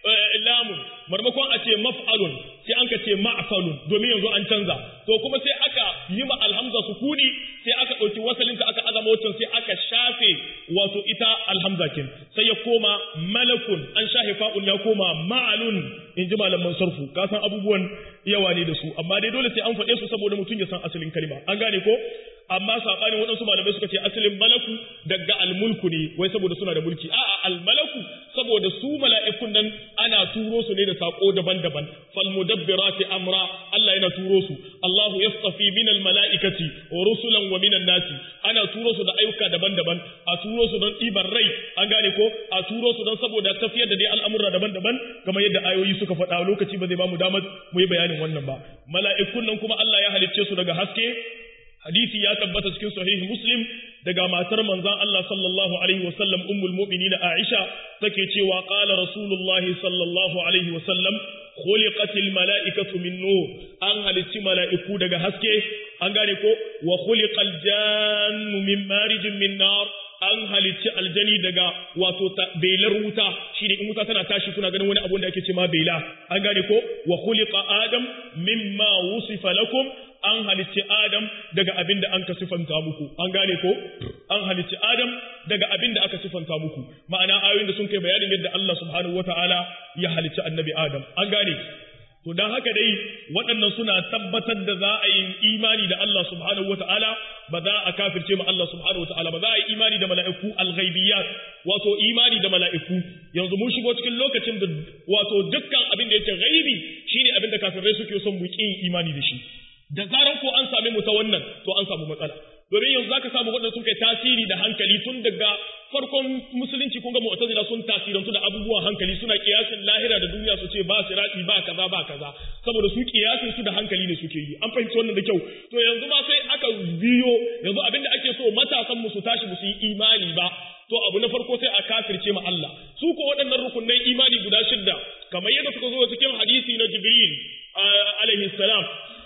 lamun marmakon a ce maf'alun sai an ka ce ma'falun domin yanzu an canza to kuma sai aka yi ma alhamza sukuni sai aka ɗauki wasalinta aka azama wancan sai aka shafe wato ita alhamza kin sai ya koma malakun an shafe fa'un ya koma ma'alun in ji malaman sarfu ka san abubuwan yawa ne da su amma dai dole sai an faɗe su saboda mutum ya san asalin kalma an gane ko amma sabanin waɗansu malamai suka ce asalin malaku daga almulku ne wai saboda suna da mulki a'a almalaku saboda su mala'ikun nan ana turo su ne da sako daban-daban fal mudabbirati amra Allah yana turo su Allahu yastafi min al mala'ikati wa rusulan wa minan nasi ana turo su da ayyuka daban-daban a turo su don ɗiban rai an gane ko a turo su don saboda tafiyar da dai al'amura daban-daban kamar yadda ayoyi suka faɗa lokaci ba zai ba mu damar mu yi bayanin wannan ba mala'ikun nan kuma Allah ya halicce su daga haske hadisi ya tabbata cikin sahih muslim daga matar manzon Allah sallallahu alaihi wasallam ummul mu'minin Aisha take cewa qala rasulullah sallallahu alaihi wasallam khuliqatil mala'ikatu min nur an halicci mala'iku daga haske an gane ko wa khuliqal jannu min marijin min nar an halicci aljani daga wato belar wuta shi ne in wuta tana tashi kuna ganin wani abun da ake ce ma bela an gane ko wa khuliqa adam mimma wusifa lakum an halicci adam daga abin da an ka sifanta muku an gane ko an halicci adam daga abin da aka sifanta muku ma'ana ayoyin da sun kai bayanin yadda Allah subhanahu wataala ya halicci annabi adam an gane to dan haka dai waɗannan suna tabbatar da za a yi imani da Allah subhanahu wataala ba za a kafirce ma Allah subhanahu wataala ba za a yi imani da mala'iku al-ghaibiyat wato imani da mala'iku yanzu mun shigo cikin lokacin da wato dukkan abin da yake ghaibi shine abin da kafirai suke son mu yi imani da shi da zaran ko an same mu ta wannan to an samu matsala domin yanzu zaka samu waɗanda sun kai tasiri da hankali tun daga farkon musulunci kun ga mu'tazila sun tasirantu da abubuwan hankali suna kiyasin lahira da duniya su ce ba sirati ba kaza ba kaza saboda su kiyasin su da hankali ne suke yi an fahimci wannan da kyau to yanzu ma sai aka biyo yanzu abinda ake so matasan mu su tashi su yi imani ba to abu na farko sai a kafirce ma Allah su ko waɗannan rukunnan imani guda shidda kamar yadda suka zo cikin hadisi na Jibril alaihi salam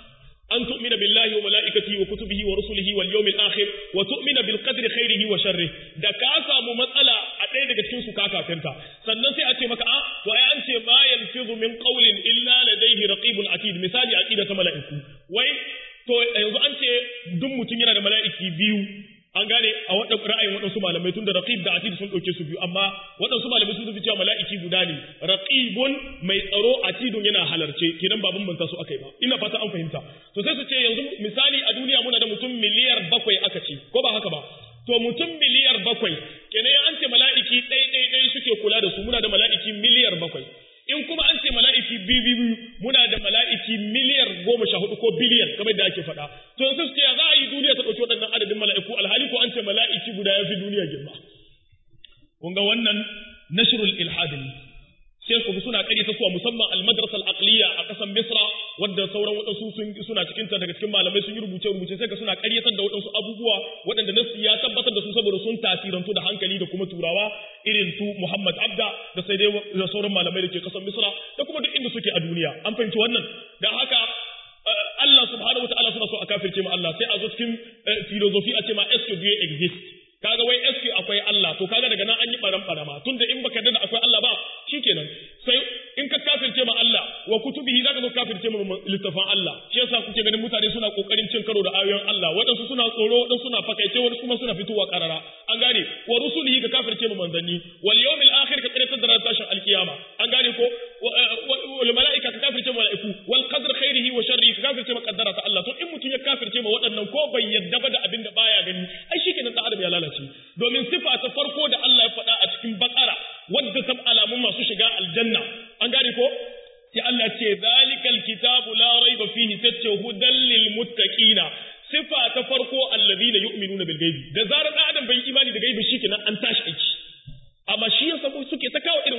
أن تؤمن بالله وملائكته وكتبه ورسله واليوم الآخر وتؤمن بالقدر خيره وشره da ka samu matsala a ɗaya daga cikin su ka kafirta sannan sai a ce maka a to ai an ce ma yanfizu min qawlin illa ladayhi raqibun atid misali aqida ta mala'iku wai to yanzu an ce duk mutum yana da mala'iki biyu an gane a waɗan ra'ayin waɗansu malamai tun da raqib da atid sun ɗauke su biyu amma waɗansu malamai sun tafi cewa mala'iki guda ne raqibun mai tsaro atidun yana halarce kenan ba bambanta su akai ba ina fata an fahimta to sai su ce yanzu misali a duniya muna da mutum miliyar bakwai aka ce ko ba haka ba to mutum miliyar bakwai kenan an ce mala'iki ɗai ɗai ɗai suke kula da su muna da mala'iki miliyar bakwai in kuma an ce mala'iki biyu biyu muna da mala'iki miliyar goma sha hudu ko biliyan kamar da ake faɗa to sai su ce za a yi duniya ta ɗauki waɗannan adadin mala'iku alhali ko an ce mala'iki guda ya fi duniya girma kun ga wannan nashrul ilhadin sai ku suna ƙaryata suwa musamman al-madrasa al-aqliya a ƙasar Misra wadda sauran waɗansu sun suna cikin ta daga cikin malamai sun yi rubuce rubuce sai ka suna ƙaryatar da waɗansu abubuwa waɗanda nasu ya tabbatar da su saboda sun tasirantu da hankali da kuma turawa irin su Muhammad Abda da sai dai da sauran malamai da ke ƙasar Misra da kuma duk inda suke a duniya an fahimci wannan da haka Allah subhanahu wataala suna so a kafirce ma Allah sai a zo cikin philosophy a ce ma est exist kaga wai SQ akwai Allah to kaga daga nan an yi baran barama tunda in baka da akwai Allah ba shikenan sai in ka kafirce ma Allah wa kutubihi zaka zo kafirce ma littafan Allah shi yasa kuke ganin mutane suna kokarin cin karo da ayoyin Allah waɗansu suna tsoro waɗansu suna fakaice waɗansu kuma suna fitowa karara an gane wa rusulihi ka kafirce ma manzanni wal yawmil akhir ka kare da tashin alkiyama an gane ko wal malaika ka kafirce ma malaiku wal qadr khairihi wa sharrihi ka kafirce ma qaddara ta Allah to in mutum ya kafirce ma waɗannan ko bai yadda ba da abin da baya gani ai shikenan dan adam ya lalace domin sifa ta farko da Allah ya faɗa a cikin bakara wadda ta alamun masu shiga aljanna an gane ko sai Allah ce zalikal kitabu la raiba fihi tace hudan lil muttaqina sifa ta farko alladhina yu'minuna bil ghaibi da zarar dan adam bai imani da gaibi shikenan an tashi aiki amma shi yasa suke ta kawo irin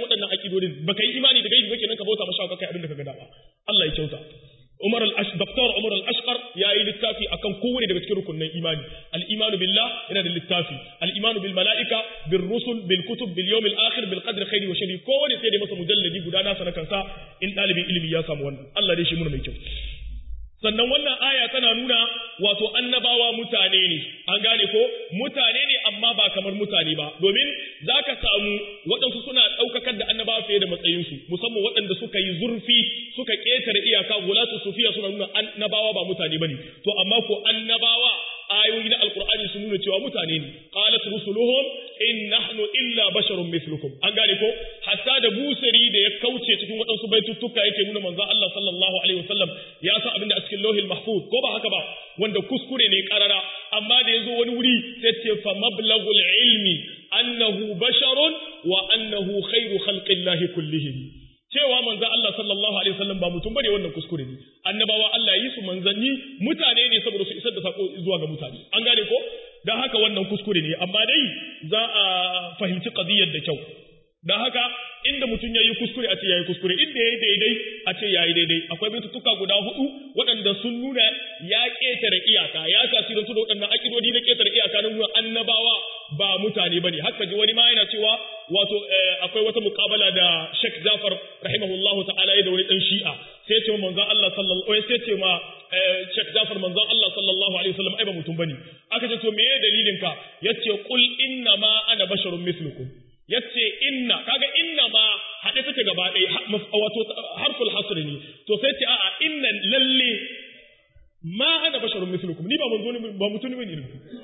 akidodin baka yi imani da gaibi ba kenan ka bauta masa kai abin da ka ga dama Allah ya kyauta Umar al-Ash Dr. Umar al-Ashqar yayi littafi akan kowane daga cikin rukunin imani al-imanu billah yana da littafi al-imanu bil malaika bil rusul bil kutub bil yawm al-akhir bil qadri khairi wa sharri kowane sai da masa mujalladi guda nasa na kansa in dalibin ilimi ya samu wannan Allah dai shi mun mai kyau sannan wannan aya tana nuna wato annabawa mutane ne an gane ko mutane ne amma ba kamar mutane ba domin za ka samu waɗansu suna ɗaukakar da annabawa fiye da matsayinsu musamman waɗanda suka yi zurfi suka ƙetare iyaka gulatu sufiya suna nuna annabawa ba mutane ba ne to amma ko annabawa ayoyi na alkur'ani sun nuna cewa mutane ne qalat rusuluhum in nahnu illa basharun mithlukum an gane ko hatta da busari da ya kauce cikin waɗansu baituttuka yake nuna manzon Allah sallallahu alaihi wasallam ya san abin da a cikin lauhil mahfuz ko ba haka ba wanda kuskure ne karara amma da yazo wani wuri sai ce fa mablagul ilmi annahu basharun wa annahu khairu khalqillahi kullihim cewa manzon Allah sallallahu alaihi wasallam ba mutum bane wannan kuskure ne annabawa Allah yi su manzanni mutane ne saboda su isar da sako zuwa ga mutane an gane ko dan haka wannan kuskure ne amma dai za a fahimci qadiyar da kyau dan haka inda mutum yayi kuskure a ce yayi kuskure inda yayi daidai a ce yayi daidai akwai bitutuka guda hudu waɗanda sun nuna ya ketare iyaka ya tasirantu da waɗannan akidodi na ketare iyaka na nuna annabawa ba mutane bane haka ji wani ma yana cewa wato akwai wata muqabala da Sheikh Jafar rahimahullahu ta'ala da wani dan Shi'a sai ce manzon Allah sallallahu alaihi sai ce ma Sheikh Jafar manzon Allah sallallahu alaihi wasallam ai ba mutum bane aka ce to meye dalilin ka yace qul inna ma ana basharun mislukum yace inna kaga inna ma hade take gaba ɗaya wato harful hasr ne to sai ce a'a inna lalle ma ana basharun mislukum ni ba manzo ne ba mutum ne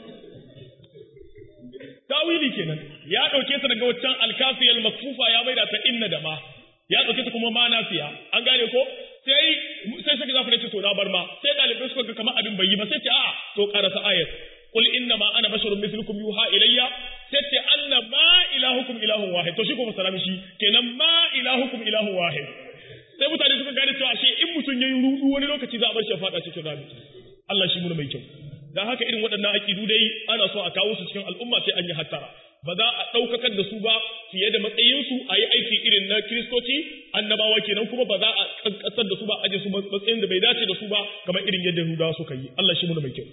tawili kenan ya dauke ta daga waccan alkafiyal makfufa ya maida ta inna da ma ya dauke ta kuma ma nafiya an gane ko sai sai saka zafi ce to na bar ma sai dalibai suka ga kamar abin bai yi ba sai ce a to karasa ayat qul inna ma ana basharun mithlukum yuha ilayya sai ce anna ma ilahukum ilahun wahid to shi kuma salami shi kenan ma ilahukum ilahun wahid sai mutane suka gane cewa shi in mutum yayi rudu wani lokaci za a bar shi fada cikin rami Allah shi mun mai kyau dan haka irin waɗannan aƙidu dai ana so a kawo su cikin al'umma sai an yi hattara ba za a ɗaukakar da su ba fiye da matsayinsu a yi aiki irin na kiristoci annabawa kenan kuma ba za a ƙasar da su ba aje su matsayin da bai dace da su ba kamar irin yadda Yahudawa suka yi Allah shi muna mai kyau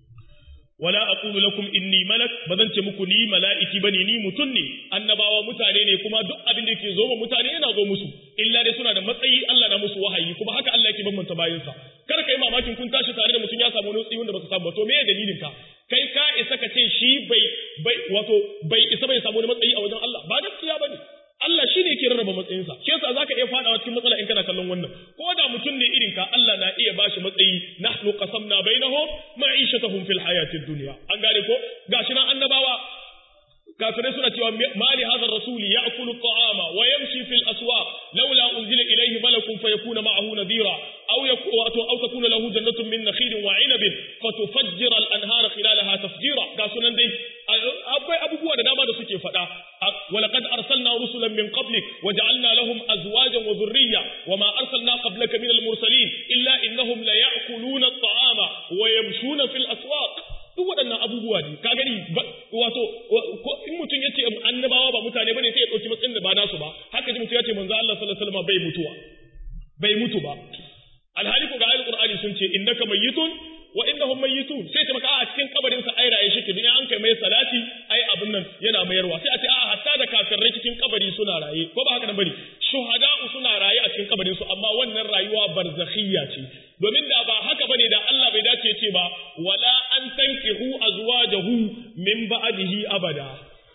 wala aqulu lakum inni malak bazan ce muku ni mala'iki bane ni mutun ne annabawa mutane ne kuma duk abin da yake zo ma mutane yana zo musu illa dai suna da matsayi Allah na musu wahayi kuma haka Allah yake bambanta bayinsa kar kai mamakin kun tashi tare da mutum ya samu wani tsiyon da baka samu ba to me dalilin ka kai ka isa ka ce shi bai bai wato bai isa bai samu wani matsayi a wajen Allah ba gaskiya bane Allah shi ne ke rarraba matsayinsa shi yasa zaka iya fadawa cikin matsala in kana kallon wannan ko da mutum ne irin ka Allah na iya bashi matsayi nahnu qasamna bainahum ma'ishatahum fil hayatid dunya an gane ko gashi nan annabawa kafirai suna cewa ma li hadha rasuli ya'kulu at-ta'ama wa yamshi fil aswaq laula unzila ilayhi malakun fayakuna ma'ahu nadhira aw yakunu aw takuna lahu jannatun min nakhilin wa 'inabin fatufajjira al-anhara khilalaha tafjira ga sunan dai akwai abubuwa da dama da suke faɗa ولقد أرسلنا رسلا من قبلك وجعلنا لهم أزواجا وذرية وما أرسلنا قبلك من المرسلين إلا إنهم ليأكلون الطعام ويمشون في الأسواق duk waɗannan abubuwa ne ka gani wato in mutum ya ce annabawa ba mutane bane sai ya ɗauki matsayin da ba nasu ba haka ji mutum ya ce manzo Allah sallallahu alaihi wasallam bai mutuwa bai mutu ba alhali ko ga ayatul qur'ani sun ce innaka mayyitun wa innahum mayyitun sai ta maka a cikin kabarin sa ai raye shi duniya an kai mai salati ai abun nan yana mayarwa sai a ce a hatta da kafirai cikin kabari suna raye ko ba haka nan bane shuhada'u suna raye a cikin kabarin su amma wannan rayuwa barzakhiyya ce domin da ba haka bane da Allah bai dace ce ba wala an tankihu azwajahu min ba'dihi abada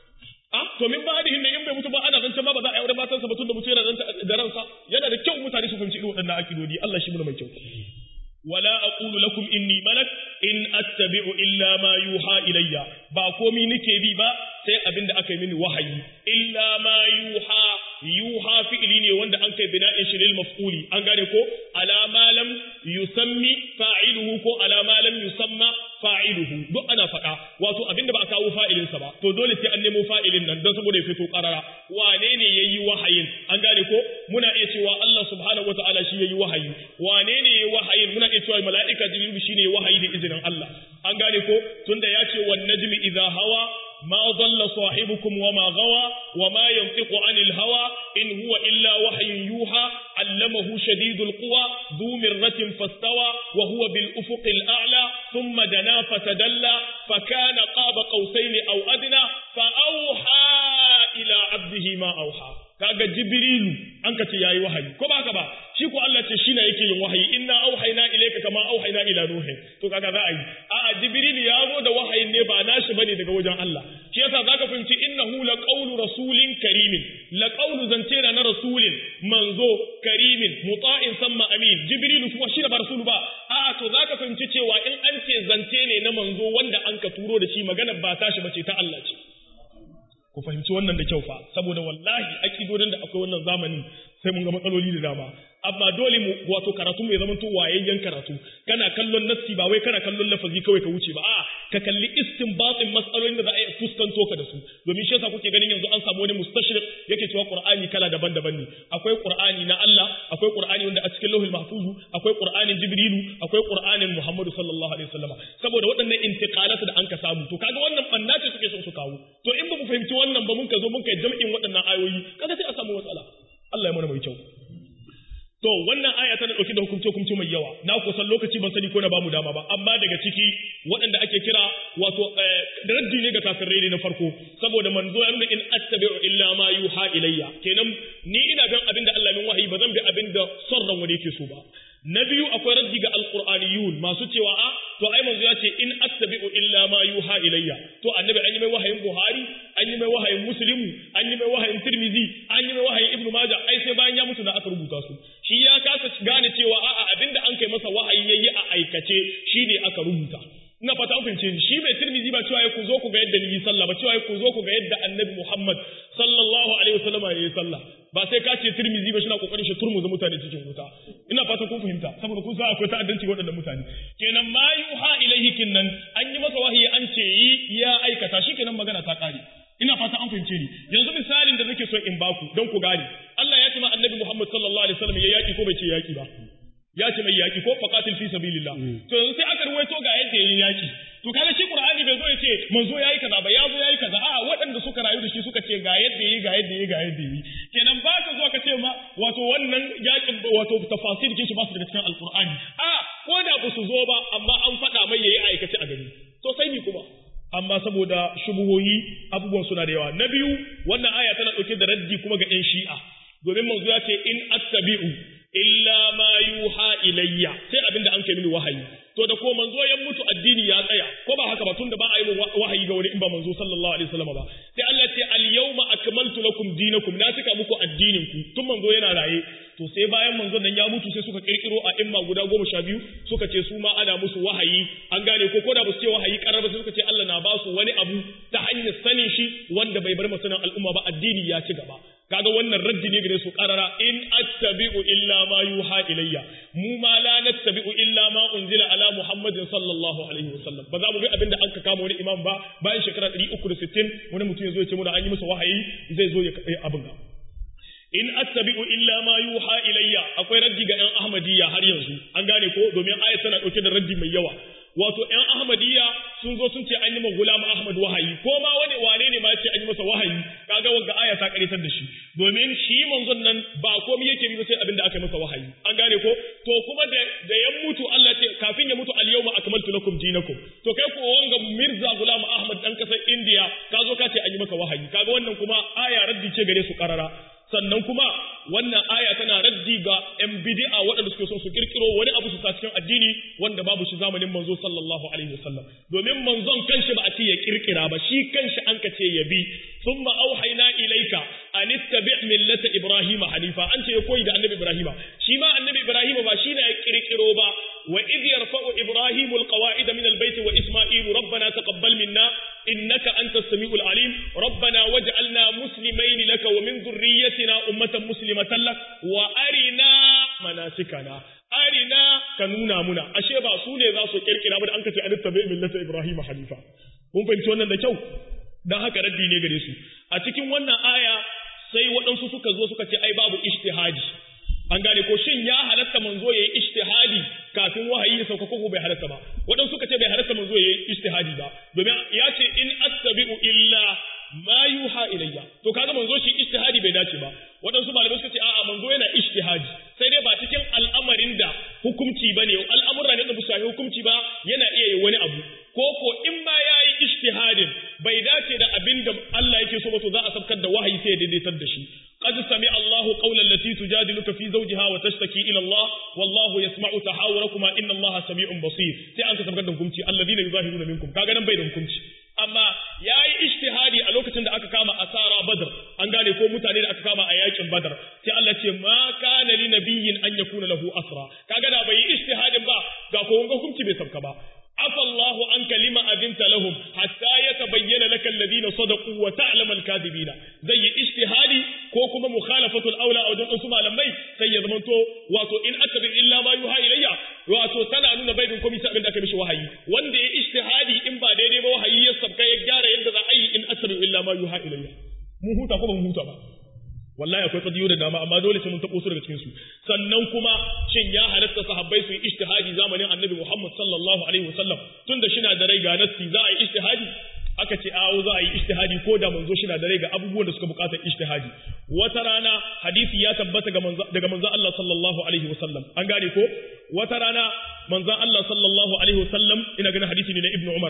a to min ba'dihi ne in bai mutu ba ana zance ma ba za a yi aure matansa ba tun da mutu yana da ransa yana da kyau mutane su fahimci irin waɗannan akidodi Allah shi mu mai kyau ولا أقول لكم إني ملك إن أتبع إلا ما يوحى إلي باكومي نكي بي با sai abin da aka yi mini wahayi illa ma yuha yuha fi'ili ne wanda an kai bina'in shi lil maf'uli an gane ko ala ma lam yusammi fa'iluhu ko ala ma lam yusamma fa'iluhu duk ana faɗa wato abin da ba a kawo fa'ilin sa ba to dole sai an nemo fa'ilin nan don saboda ya fito karara wane ne yayi wahayin an gane ko muna iya cewa Allah subhanahu wataala shi yayi wahayi wane ne yayi wahayin muna iya cewa mala'ika jibril shine wahayi da izinin Allah an gane ko tunda ya ce wan najmi idha hawa ma dhalla sahibukum wa ma gawa wa ma yantiqu anil hawa in huwa illa wahyun yuha allamahu shadidul quwa dhu mirratin fastawa wa huwa bil ufuqil a'la thumma dana fatadalla fa kana qaba qausain aw adna fa awha ila abdihi ma awha kaga jibrilu an ka ce yayi wahayi ko ba ka ba shi ko Allah ce shi ne yake yin wahayi inna auhayna ilayka kama auhayna ila nuh to kaga za a yi a a jibrilu ya zo da wahayin ne ba nashi bane daga wajen Allah shi yasa zaka fahimci innahu la qawlu rasulin karimin la qawlu zance na rasulin manzo karimin muta'in samma amin jibrilu kuma shi da ba rasulu ba a to zaka fahimci cewa in an ce zance ne na manzo wanda an ka turo da shi magana ba tashi bace ta Allah ce ku fahimci wannan da kyau fa saboda wallahi akidodin da akwai wannan zamanin sai mun ga matsaloli da dama amma dole mu wato karatu mu ya zama to wayayyen karatu kana kallon nassi ba wai kana kallon lafazi kawai ka wuce ba a ka kalli istinbatin matsalolin da za a yi fuskanto ka da su domin shi yasa kuke ganin yanzu an samu wani mustashrik yake cewa qur'ani kala daban-daban ne akwai qur'ani na Allah akwai qur'ani wanda a cikin lauhul mahfuzu akwai qur'anin jibrilu akwai qur'anin muhammadu sallallahu alaihi wasallam saboda waɗannan intiqalat da an ka samu to kaga wannan banna ce suke son su kawo to in ba mu fahimci wannan ba mun ka zo mun kai jam'in waɗannan ayoyi kaga sai a samu matsala Allah ya mana mai kyau To wannan aya tana ɗauke da hukumce hukumce mai yawa na kusan lokaci ban sani ko na bamu dama ba amma daga ciki waɗanda ake kira wato da raddi ne ga kafirai ne na farko saboda manzo ya nuna in attabi'u illa ma yuha ilayya kenan ni ina bin abin da Allah min wahayi ba zan bi abin da son ran wani yake so ba na biyu akwai raddi ga alqur'aniyun masu cewa a to ai manzo ya ce in attabi'u illa ma yuha ilayya to annabi an yi mai wahayin buhari an yi mai wahayin muslimu an yi mai wahayin tirmizi an yi mai wahayin ibnu majah ai sai bayan ya mutu da aka rubuta su shi ya kasa gane cewa a'a abinda an kai masa wahayi yayi a aikace shi ne aka rubuta ina fata an fahimce ni shi mai tirmizi ba cewa ku zo ku ga yadda ni yi sallah ba cewa ku zo ku ga yadda annabi muhammad sallallahu alaihi wasallam ya yi sallah ba sai ka ce tirmizi ba shi na kokarin shi turmuza mutane cikin wuta ina fata kun fahimta saboda kun san akwai ta'addanci waɗannan mutane kenan ma yuha ilaihi kinnan an yi masa wahayi an ce yi ya aikata shi kenan magana ta kare ina fata an fahimce ni yanzu misalin da nake son in baku don ku gane Allah ya ce ma annabi Muhammad sallallahu alaihi wasallam ya yaki ko bai ce yaki ba ya ce mai yaki ko faqatil fi sabilillah to yanzu sai aka ruwaito ga yadda yayin yaki to kaga shi Qur'ani bai zo ya ce manzo yayi kaza ba ya zo yayi kaza a waɗanda suka rayu da shi suka ce ga yadda yayi ga yadda yayi ga yadda yayi kenan ba ka zo ka ce ma wato wannan yakin wato tafasir kin shi ba su daga cikin alqur'ani a ko da ba su zo ba amma an faɗa mai yayi aikace a gani to sai ni kuma amma saboda shubuhohi abubuwan suna da yawa na biyu wannan aya tana ɗauke da raddi kuma ga 'yan shi'a domin manzo ya ce in attabi'u illa ma yuha ilayya sai abin da an kai mini wahayi to da ko manzo ya mutu addini ya tsaya ko ba haka ba tun da ba a yi wahayi ga wani in ba manzo sallallahu alaihi wasallam ba sai Allah ce al yawma akmaltu lakum dinakum na cika muku addinin ku tun manzo yana raye to sai bayan manzon nan ya mutu sai suka kirkiro a imma guda goma sha biyu suka ce su ma ana musu wahayi an gane ko ko da ba su ce wahayi karar ba sai suka ce Allah na ba su wani abu ta hanyar sanin shi wanda bai bar masanan al'umma ba addini ya ci gaba kaga wannan raddi ne gare su qarara in attabi'u illa ma yuha ilayya mu ma la nattabi'u illa ma unzila ala muhammadin sallallahu alaihi wasallam ba za mu bi abinda an ka kama wani imam ba bayan shekara 360 wani mutum ya zo ya ce mu da an yi masa wahayi zai zo ya abin ga in attabi'u illa ma yuha ilayya akwai raddi ga ɗan ahmadiyya har yanzu an gane ko domin ayat tana ɗauke da raddi mai yawa wato ‘yan Ahmadiyya sun zo sun ce an yi ma gulam Ahmad wahayi, ko ma wani wane ne ma ce an yi masa wahayi, kaga wanda aya ta karitar da shi, domin shi manzon nan ba komai yake bi sai abin da aka yi masa wahayi, an gane ko? To kuma da ya mutu Allah ce kafin ya mutu al yawma akmaltu lakum dinakum. To kai ko wanga Mirza Gulam Ahmad dan kasar India ka zo ka ce an yi maka wahayi, kaga wannan kuma aya raddi ce gare su karara. sannan kuma wannan aya tana raddi ga ‘yan bidi'a waɗanda suke son su kirkiro wani abu su sa cikin addini wanda babu shi zamanin manzo sallallahu alaihi wasallam domin manzon kanshi ba a ce ya kirkira ba shi kanshi an ka ce ya bi thumma auhayna ilaika an ittabi millata ibrahima hanifa an ce ya koyi da annabi ibrahima shi ma annabi ibrahima ba shi ne ya kirkiro ba wa idh yarfa'u ibrahimu alqawa'ida min albayt wa isma'ilu rabbana taqabbal minna innaka antas samiul alim rabbana waj'alna muslimaini laka wa min dhurriyyatina ummatan muslimatan lak wa arina manasikana arina ka nuna muna ashe ba su ne za su kirkira ba da an kace an tabi millata ibrahim hanifa kun fahimci wannan da kyau dan haka raddi ne gare su a cikin wannan aya sai waɗansu suka zo suka ce ai babu ijtihadi an gane ko shin ya halatta manzo yayi ijtihadi kafin wahayi ya sauka ko bai halatta ba waɗansu suka ce bai halatta manzo yayi ijtihadi ba domin ya ce in attabi'u illa ma yuha ilayya to kaga manzo shi ijtihadi bai dace ba waɗansu malamai suka ce a'a manzo yana ijtihadi sai dai ba cikin al'amarin da hukunci bane al'amura ne da ba su hukunci ba yana iya yi wani abu ko ko in ma yayi ijtihadin bai dace da abin da Allah yake so ba to za a sabkar da wahayi sai ya daidaitar da shi قد سمع الله قول التي تجادلك في زوجها وتشتكي إلى الله والله يسمع تحاوركما إن الله سميع بصير sai an ka sabkar da hukunci alladhina yuzahiruna minkum kaga nan bai da hukunci amma yayi ijtihadi a lokacin da aka kama asara badr an gane ko mutane da aka kama a yakin badr sai Allah ce ma kana li nabiyyin an yakuna lahu asra kaga da bai ijtihadin ba ga ko hukunci bai sabka ba عفى الله عنك لما أذنت لهم حتى يتبين لك الذين صدقوا وتعلم الكاذبين زي اجتهادي كوكما مخالفة الأولى أو جمع سمع لمي سي زمنتو واتو إن أتبع إلا ما يوحى إلي واتو تنا نونا بينكم يسأل داك مش وحي وان دي اجتهادي إن بعد دي وحي يسبك يجار يندز أي إن أتبع إلا ما يوحى إلي mu huta ko ba mu huta ba wallahi akwai kadiyo da dama amma dole sai mun tabo su daga cikin su sannan kuma shin ya halatta sahabbai su yi ijtihadi zamanin annabi Muhammad sallallahu alaihi wasallam tunda shi na da rai ga nassi za a yi ijtihadi aka ce awo za a yi ijtihadi ko da manzo shi na da rai ga abubuwan da suka bukatar ijtihadi wata rana hadisi ya tabbata daga manzo Allah sallallahu alaihi wasallam an gane ko wata rana manzo Allah sallallahu alaihi wasallam ina ganin hadisi ne na Ibn Umar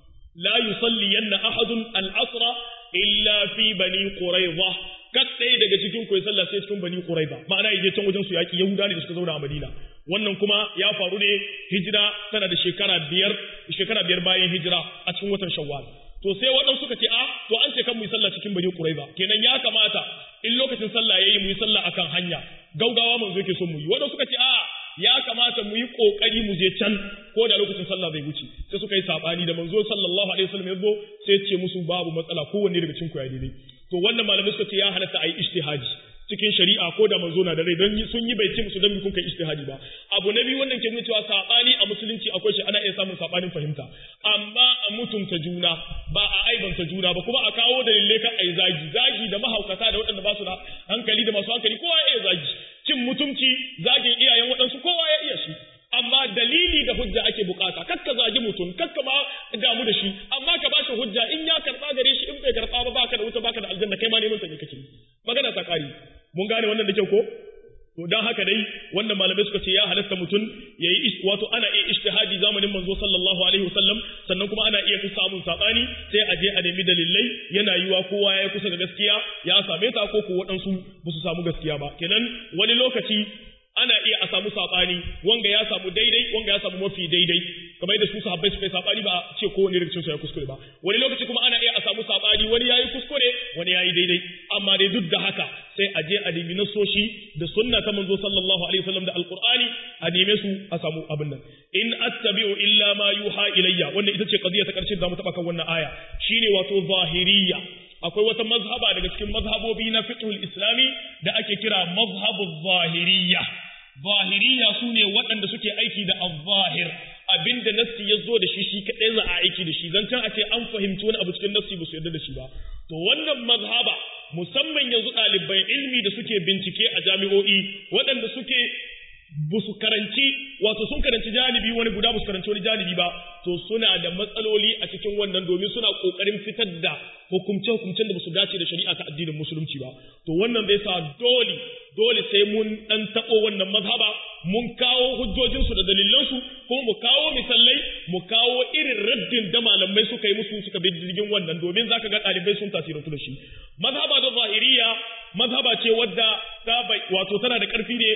la yusalliyanna ahadun al-asra illa fi bani quraidah kat ɗaya daga cikin ku ya sallah sai cikin bani quraiza ma'ana yaje can wajen su yaki yahuda ne da suka zauna a madina wannan kuma ya faru ne hijira tana da shekara biyar shekara biyar bayan hijira a cikin watan shawwal to sai waɗansu suka ce a to an ce kan mu yi sallah cikin bani quraiza kenan ya kamata in lokacin sallah yayi mu yi sallah akan hanya gaugawa manzo yake son mu yi waɗansu suka ce a ya kamata mu yi kokari mu je can ko da lokacin sallah bai wuce sai suka yi sabani da manzo sallallahu alaihi wasallam ya zo sai ya ce musu babu matsala kowanne daga cikin ku ya daidai to wannan malamai suka ce ya halatta a yi ijtihadi cikin shari'a ko da manzo na da rai don sun yi bai ce musu don kun kai ijtihadi ba abu na biyu wannan ke nuna cewa sabani a musulunci akwai shi ana iya samun sabanin fahimta amma a mutunta juna ba a aibanta juna ba kuma a kawo dalilai kan ai zagi zagi da mahaukata da waɗanda ba su da hankali da masu hankali kowa ya iya zagi cin mutunci zagin iyayen waɗansu kowa ya iya shi amma dalili da hujja ake bukata kakka zagi mutum kakka ma damu da shi amma ka bashi hujja in ya karba gare shi in bai karba ba baka da wuta baka da aljanna kai ma neman sa ne kake magana ta kari mun gane wannan da kyau ko to dan haka dai wannan malamai suka ce ya halatta mutum yayi wato ana iya ijtihadi zamanin manzo sallallahu alaihi wasallam sannan kuma ana iya samun sabani sai a je a nemi dalilai yana yiwa kowa ya kusa ga gaskiya ya same ta ko ko waɗansu ba su samu gaskiya ba kenan wani lokaci ana iya a samu saɓani wanga ya samu daidai wanga ya samu mafi daidai kamar yadda su sahabbai suka yi saɓani ba a ce kowane rikicin su ya kuskure ba wani lokaci kuma ana iya a samu saɓani wani yayi kuskure wani yayi daidai amma dai duk da haka sai a je a nemi nasoshi da sunna ta manzo sallallahu alaihi wasallam da alqur'ani a neme su a samu abin nan in attabi'u illa ma yuha ilayya wannan ita ce qadiya ta karshe da zamu taba kan wannan aya shine wato zahiriyya akwai wata mazhaba daga cikin mazhabobi na fiqhul islami da ake kira mazhabu zahiriyya zahiriyya sune waɗanda suke aiki da al-zahir abinda nassi ya zo da shi shi kaɗai za a aiki da shi zancen a ce an fahimci wani abu cikin nassi ba su yarda da shi ba to wannan mazhaba musamman yanzu ɗaliban ilmi da suke bincike a jami'o'i waɗanda suke ba su karanci wato sun karanci janibi wani guda ba su karanci wani janibi ba to suna da matsaloli a cikin wannan domin suna kokarin fitar da hukumce hukumcen da ba su dace da shari'a ta addinin musulunci ba to wannan zai sa dole dole sai mun dan tabo wannan mazhaba mun kawo hujjojin su da dalilan su kuma mu kawo misalai mu kawo irin raddin da malamai suka yi musu suka bi jirgin wannan domin zaka ga ɗalibai sun tasirantu da shi mazhaba da zahiriya mazhaba ce wadda ta wato tana da ƙarfi ne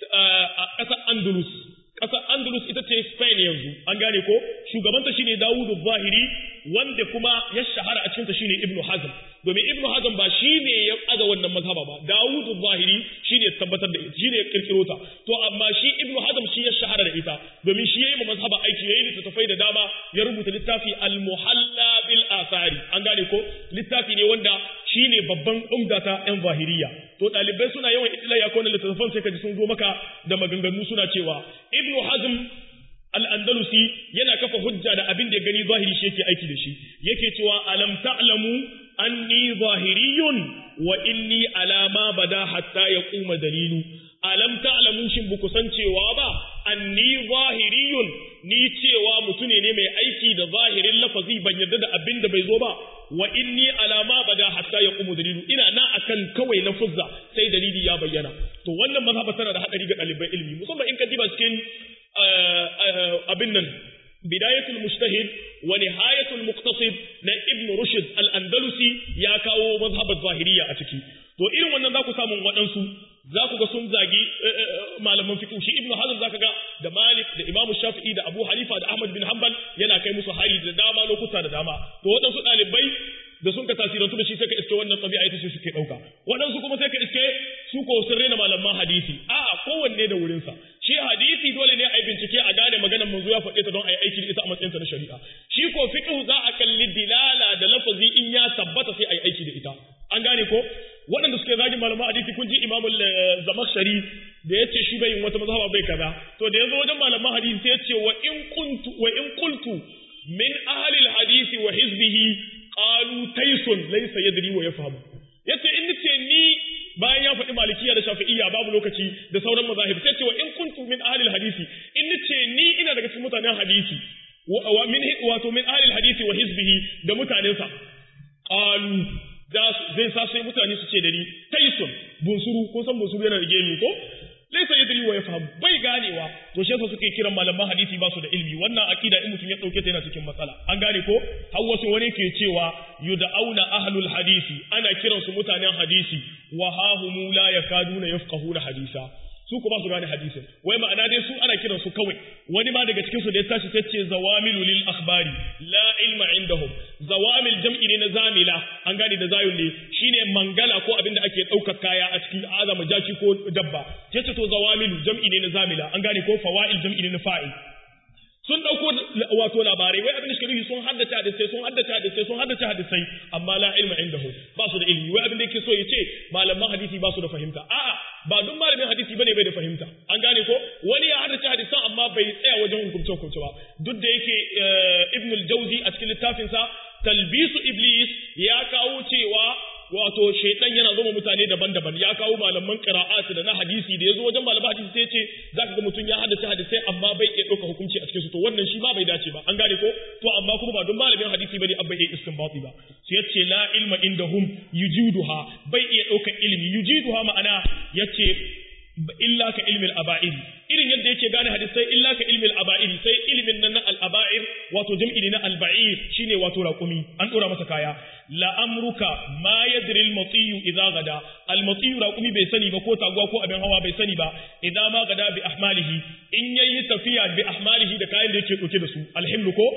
a ƙasar Andalus. Ƙasar Andalus ita ce Spain yanzu, an gane ko? Shugabanta shine Dawudu Zahiri, wanda kuma ya shahara a cikinta shine Ibn Hazm. Domin Ibn Hazm ba shi ne ya aza wannan mazhaba ba, Dawudu Zahiri shi ne tabbatar da ita, shi ne ya kirkiro ta. To amma shi Ibn Hazm shi ya shahara da ita, domin shi ya yi ma mazhaba aiki, ya yi littattafai da dama, ya rubuta littafi Al-Muhalla bil Asari. An gane ko? Littafi ne wanda shi ne babban umdata 'yan zahiriya. To ɗalibai suna yawan itilaya ko na littattafan sai ka ji sun zo maka da maganganu suna cewa Ibn Hazm al-Andalusi yana kafa hujja da abin da ya gani zahiri shi yake aiki da shi yake cewa alam ta'lamu anni zahiriyun wa inni ala ma bada hatta yaquma dalilu alam buku san cewa ba anni zahiriyun ni cewa mutune ne mai aiki da zahirin lafazi ban yarda da abin da bai zo ba wa inni alama bada hatta ya qumu dalilu ina na akan kawai lafuzza sai dalili ya bayyana to wannan mazhaba tana da hadari ga ɗaliban ilimi musamman in ka diba cikin abin nan bidayatul mujtahid wa nihayatul muqtasid na ibn rushd al-andalusi ya kawo mazhabar zahiriya a ciki to irin wannan za ku samu waɗansu za ku ga sun zagi malaman fiqh shi ibnu hazm zaka ga da malik da imam shafi'i da abu hanifa da ahmad bin hanbal yana kai musu hari da dama lokuta da dama to waɗansu ɗalibai da sun ka tasirantu da shi sai ka iske wannan tabi'a ita ce suke ɗauka waɗansu kuma sai ka iske su ko sun rena malaman hadisi a'a kowanne da wurinsa shi hadisi dole ne a yi bincike a gane maganar manzo ya faɗe ta don a yi aiki da ita a matsayinta na shari'a shi ko fiqh za a kalli dilala da lafazi in ya tabbata sai a yi aiki da ita an gane ko waɗanda suke zagin malaman hadisi kun ji imamul zamakshari da ya ce shi bai yin wata mazhaba bai kaza to da ya zo wajen malaman hadisi sai ya ce wa in kuntu wa in qultu min ahli hadisi wa hizbihi qalu taysun laysa yadri wa yafhamu yace in nace ni bayan ya faɗi malikiya da shafi'iyya babu lokaci da sauran mazahib sai ce wa in kuntu min ahli hadisi in nace ni ina daga cikin mutanen hadisi wa min wato min ahli hadisi wa hizbihi da mutanensa qalu zai sa sai mutane su ce da ni taisun bunsuru kun san bunsuru yana da gemu ko laisa yadri wa yafham bai ganewa to shi yasa suke kiran malaman hadisi ba su da ilmi wannan akida in mutum ya dauke ta yana cikin matsala an gane ko har wasu wani ke cewa yud'auna ahlul hadisi ana kiran su mutanen hadisi wa hahum la yakaduna yafqahuna hadisa su ko ba su gane hadisin wai ma'ana dai su ana kiran su kawai wani ma daga cikin su da ya tashi sai ce zawamilu lil akhbari la ilma indahum zawamil jam'i ne na zamila an gane da zayun ne shine mangala ko abin da ake ɗaukar kaya a cikin azama jaki ko dabba yace to zawamilu jam'i ne na zamila an gane ko fawail jam'i ne na fa'il sun dauko wato labarai wai abin da suke sun haddace hadisai sun haddace hadisai sun haddace hadisai amma la ilma indahu ba su da ilimi wai abin da yake so ya ce malaman hadisi ba su da fahimta a'a ba duk malamin hadisi bane bai da fahimta an gane ko wani ya haddace hadisan amma bai tsaya wajen hukunce hukunce ba duk da yake ibn al-jawzi a cikin littafinsa talbisu iblis ya kawo cewa wato shaitan yana zama mutane daban-daban ya kawo malaman qira'at da na hadisi da yazo wajen malaman hadisi sai ce zaka ga mutum ya haddace hadisai amma bai iya dauka hukunci a cikin su to wannan shi ma bai dace ba an gane ko to amma kuma ba don malamin hadisi bane abba iya istinbati ba sai yace la ilma indahum yujiduha bai iya dauka ilimi yujiduha ma'ana yace illa ka ilmin aba'ir irin yadda yake gane hadisai illa ka ilmin aba'ir sai ilmin nan na al-aba'ir wato jam'i ne na al-ba'ir shine wato raqumi an dora masa kaya la amruka ma yadri al-matiyu idza gada al-matiyu raqumi bai sani ba ko taguwa ko abin hawa bai sani ba idza ma gada bi ahmalihi in yayi tafiya bi ahmalihi da kayan da yake dauke da su alhimlu ko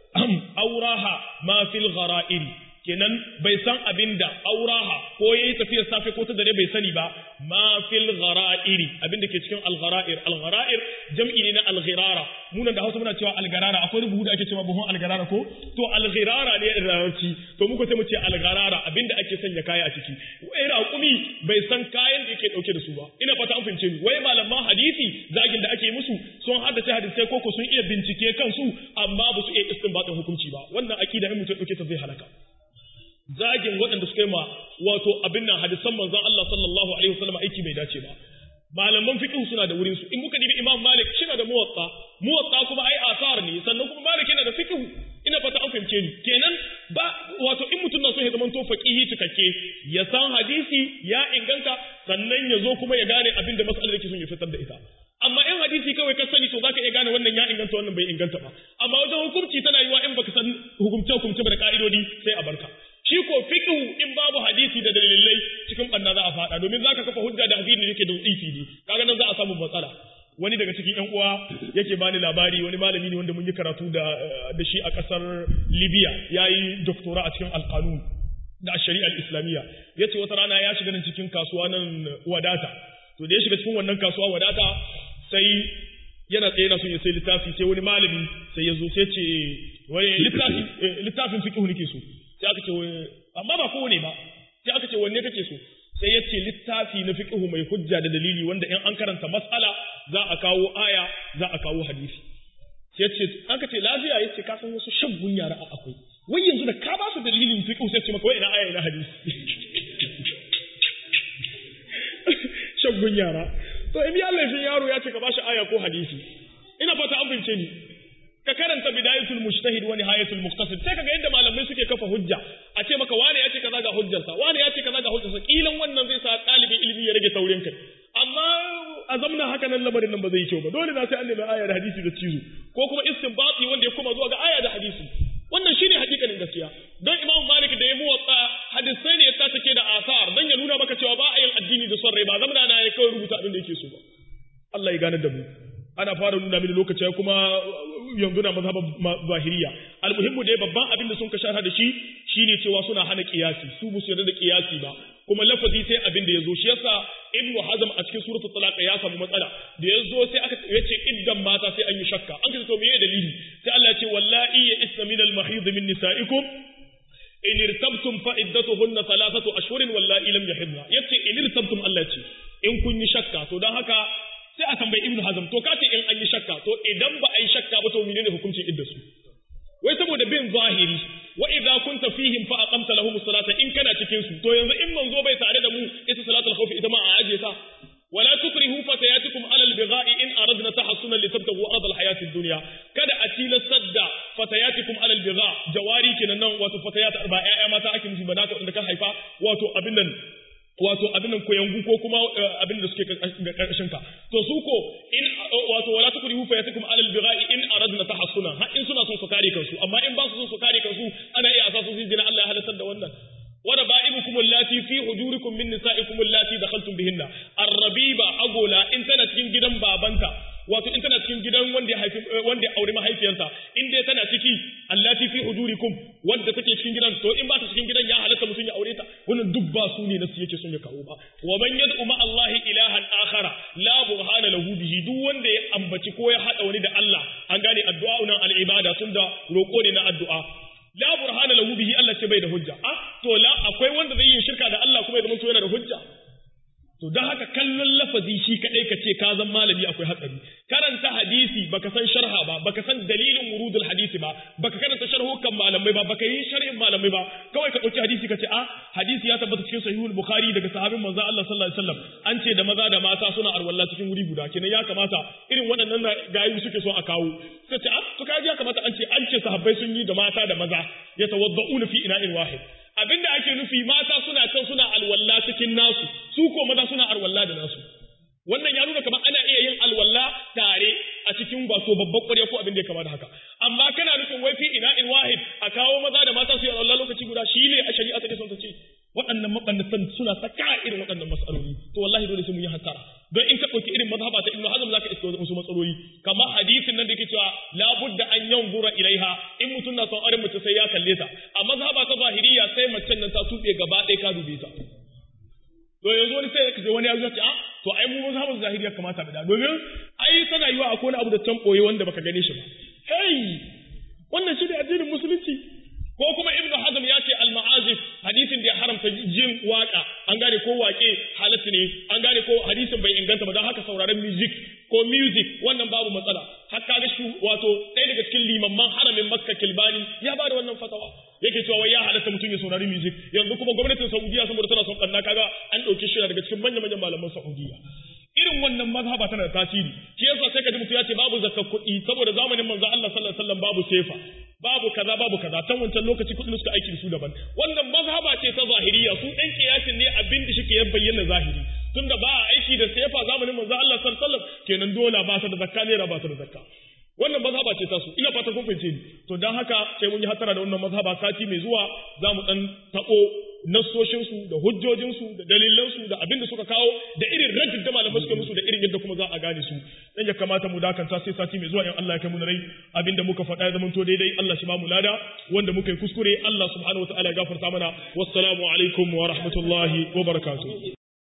auraha ma fil ghara'ir kenan bai san abin da auraha ko yayi tafiyar safe ko ta dare bai sani ba ma fil ghara'iri abin da ke cikin al ghara'ir al ghara'ir jam'i ne na al ghirara munan da Hausa muna cewa al garara akwai rubutu da ake cewa buhun al garara ko to al ghirara ne da larabci to muka sai mu ce al garara abin da ake sanya kaya a ciki wai raƙumi bai san kayan da yake dauke da su ba ina fata an fahimce ni wai malaman hadisi zagin da ake musu sun haddace hadisai ko ko sun iya bincike kansu amma ba su iya istinbatin hukunci ba wannan akida in mutum dauke ta zai halaka zagin waɗanda suka yi ma wato abin nan hadisan manzon Allah sallallahu alaihi wasallam aiki bai dace ba malaman fiqh suna da wurin su in kuka dibi Imam Malik shi da muwatta muwatta kuma ai asar ne sannan kuma Malik yana da fiqh ina fata an fahimce ni kenan ba wato in mutum na so ya zama to faqihi cikakke ya san hadisi ya inganta sannan ya zo kuma ya gane abin da mas'alar yake son ya fitar da ita amma in hadisi kawai ka sani to zaka iya gane wannan ya inganta wannan bai inganta ba amma wajen hukunci tana yiwa in baka san hukumce hukumce ba da ka'idodi sai a barka shi ko fiqhu in babu hadisi da dalilai cikin banna za a fada domin zaka kafa hujja da hadisi da yake da ifi ne kaga nan za a samu matsala wani daga cikin ƴan uwa yake bani labari wani malami ne wanda mun yi karatu da da shi a kasar Libya yayi doctora a cikin alqanun da shari'ar islamiyya yace wata rana ya shiga nan cikin kasuwa nan wadata to da ya shiga cikin wannan kasuwa wadata sai yana tsaye na son ya sai littafi sai wani malami sai ya zo sai ce wani littafi littafin fiqh nake so sai aka ce amma ba kowane ba sai aka ce wanne kake so sai ya ce littafi na fiqh mai hujja da dalili wanda in an karanta mas'ala za a kawo aya za a kawo hadisi sai ya ce aka ce lafiya yace ka san wasu shaggun yara akwai wai yanzu da ka ba su dalilin fiqh sai ce maka wai ina aya ina hadisi shaggun yara to in ya laifin yaro ya ce ka bashi aya ko hadisi ina fata an bince ni ka karanta bidayatul mujtahid wa nihayatul muqtasid sai kaga yadda malamai suke kafa hujja a ce maka wani ya ce kaza ga hujjarsa wani ya ce kaza ga hujjarsa kilan wannan zai sa ɗalibin ilimi ya rage taurin kai amma a zamna haka nan lamarin nan ba zai yi kyau ba dole na sai an nemi aya da hadisi da cizo ko kuma istinbati wanda ya koma zuwa ga aya da hadisi wannan shine hakikanin gaskiya don imam malik da ya muwatsa hadisai ne ya ta take da asar dan ya nuna maka cewa ba a yin addini da son rai ba zamna na ya kawai rubuta abin da yake so ba Allah ya gane da mu ana fara nuna mini lokaci kuma yanzu na mazhaban zahiriya almuhimmu dai babban abin da sun ka shara da shi shine cewa suna hana kiyasi su musu yarda da kiyasi ba kuma lafazi sai abin da yazo shi yasa ibnu hazm a cikin suratul talaq ya samu matsala da yazo sai aka yace iddan mata sai an yi shakka an ce to meye dalili sai Allah ya ce wallahi ya isna min al mahid min nisaikum in irtabtum fa iddatuhunna thalathatu ashhurin wallahi lam yahidna yace in irtabtum Allah ya ce in kun yi shakka to dan haka sai a tambayi ibnu hazm to kace in an yi shakka to idan ba a yi shakka ba to menene hukuncin idda su wai saboda bin zahiri wa idza kunta fihim fa aqamta lahum salata in kana cikin su to yanzu in manzo bai tare da mu ita salatul khawf ita ma a aje ta wala tukrihu fatayatikum ala albigha'i in aradna tahassunan litabtagu arad alhayat ad-dunya kada a tilastar da fatayatikum ala albigha jawari kenan nan wato fatayat ba ƴaƴa mata ake nufi ba naka wanda ka haifa wato abin nan wato abin nan koyangu ko kuma abin da suke karkashin ka to su ko in wato wala tukrihu fa yatikum ala albigha'i in aradna tahassuna har in suna son su kare kansu amma in ba su son su kare kansu ana iya asasu su jina Allah ya halatar da wannan wa raba'ibukum allati fi hujurikum min nisa'ikum allati dakhaltum bihinna arrabiba agola in tana cikin gidan babanta wato in tana cikin gidan wanda ya haifi wanda ya aure mahaifiyarsa in dai tana ciki allati fi hujurikum wanda take cikin gidan to in ba ta cikin gidan ya halatta mutum ya aure ta wannan duk ba su ne nasu yake son ya kawo ba wa man yad'u ma Allah ilahan akhara la burhana lahu bihi duk wanda ya ambaci ko ya hada wani da Allah an gane addu'a nan al-ibada tunda roko ne na addu'a la burhana lahu bihi Allah ce bai da hujja ah to la akwai wanda zai yi shirka da Allah kuma ya zama to yana da hujja To don haka kallon lafazi shi kaɗai ka ce ka zan malami akwai hatsari. Karanta hadisi baka san sharha ba, baka san dalilin wurudul hadisi ba, baka karanta sharhukan malamai ba, baka yi sharhin malamai ba, kawai ka ɗauki hadisi ka ce a hadisi ya tabbata cikin sahihul Bukhari daga sahabin manzo Allah sallallahu alaihi wasallam an ce da maza da mata suna arwalla cikin wuri guda kenan ya kamata irin waɗannan gayu suke so a kawo. Suka ce a to kaji ya kamata an ce an ce sahabbai sun yi da mata da maza ya tawadda'una fi ina'in wahid. abinda ake nufi mata suna can suna alwalla cikin nasu su ko maza suna alwalla da nasu wannan ya nuna kamar ana iya yin alwalla tare a cikin wato babban ƙwarya ko abin da ya kama da haka amma kana nufin wai fi ina in wahid a kawo maza da mata su yi alwalla lokaci guda shi ne a shari'a ta son ta ce waɗannan mabannatan suna saka irin waɗannan matsaloli to wallahi dole sai mun yi hasara don in ka ɗauki irin mazhaba ta ibnu hazm zaka iska wasu matsaloli kamar hadisin nan da yake cewa la budda an yanzura ilaiha in mutum na son aure mace sai ya kalle ta a mazhaba ta zahiriya sai macen nan ta tuɓe gaba ɗaya ka dube ta to yanzu wani sai ka wani ya zo ce a to ai mu mazhaban zahiriya kamata da domin ai tana yiwa akwai wani abu da can boye wanda baka gane shi ba hey wannan shi ne addinin musulunci ko kuma ibn hazm ya ce al-ma'azif hadisin da ya haramta jin waka an gane ko wake halatta ne an gane ko hadisin bai inganta ba don haka sauraron music ko music wannan babu matsala har kaga shi wato ɗaya daga cikin limamman haramin makka kilbani ya ba da wannan fatawa yake cewa wai ya halatta mutum ya saurari music yanzu kuma gwamnatin saudiya saboda tana son kanna kaga an ɗauki shi daga cikin manyan manyan malaman saudiya irin wannan mazhaba tana da tasiri shi yasa sai ka ji mutum ya ce babu zakka kuɗi saboda zamanin manzo Allah sallallahu alaihi wasallam babu sefa babu kaza babu kaza tan wancan lokaci kuɗin suka aiki da su daban wannan mazhaba ce ta zahiriya su ɗan kiyasin ne abin da shike ya bayyana zahiri tunda ba a aiki da sefa zamanin manzo Allah sallallahu alaihi wasallam kenan dola ba ta da zakka ne ba ta da zakka wannan mazhaba ce ta su ina fata kun fahimce ni to dan haka sai mun yi hatara da wannan mazhaba sati mai zuwa za mu dan tako nassoshin su da hujjojin su da dalilan su da abin da suka kawo da irin rajin da malamai suka musu da irin yadda kuma za a gane su dan ya kamata mu dakanta sai sati mai zuwa in Allah ya kai mu rai abin da muka faɗa ya zama to daidai Allah shi ba mu lada wanda muka yi kuskure Allah subhanahu wataala ya gafarta mana wassalamu alaikum wa rahmatullahi wa barakatuh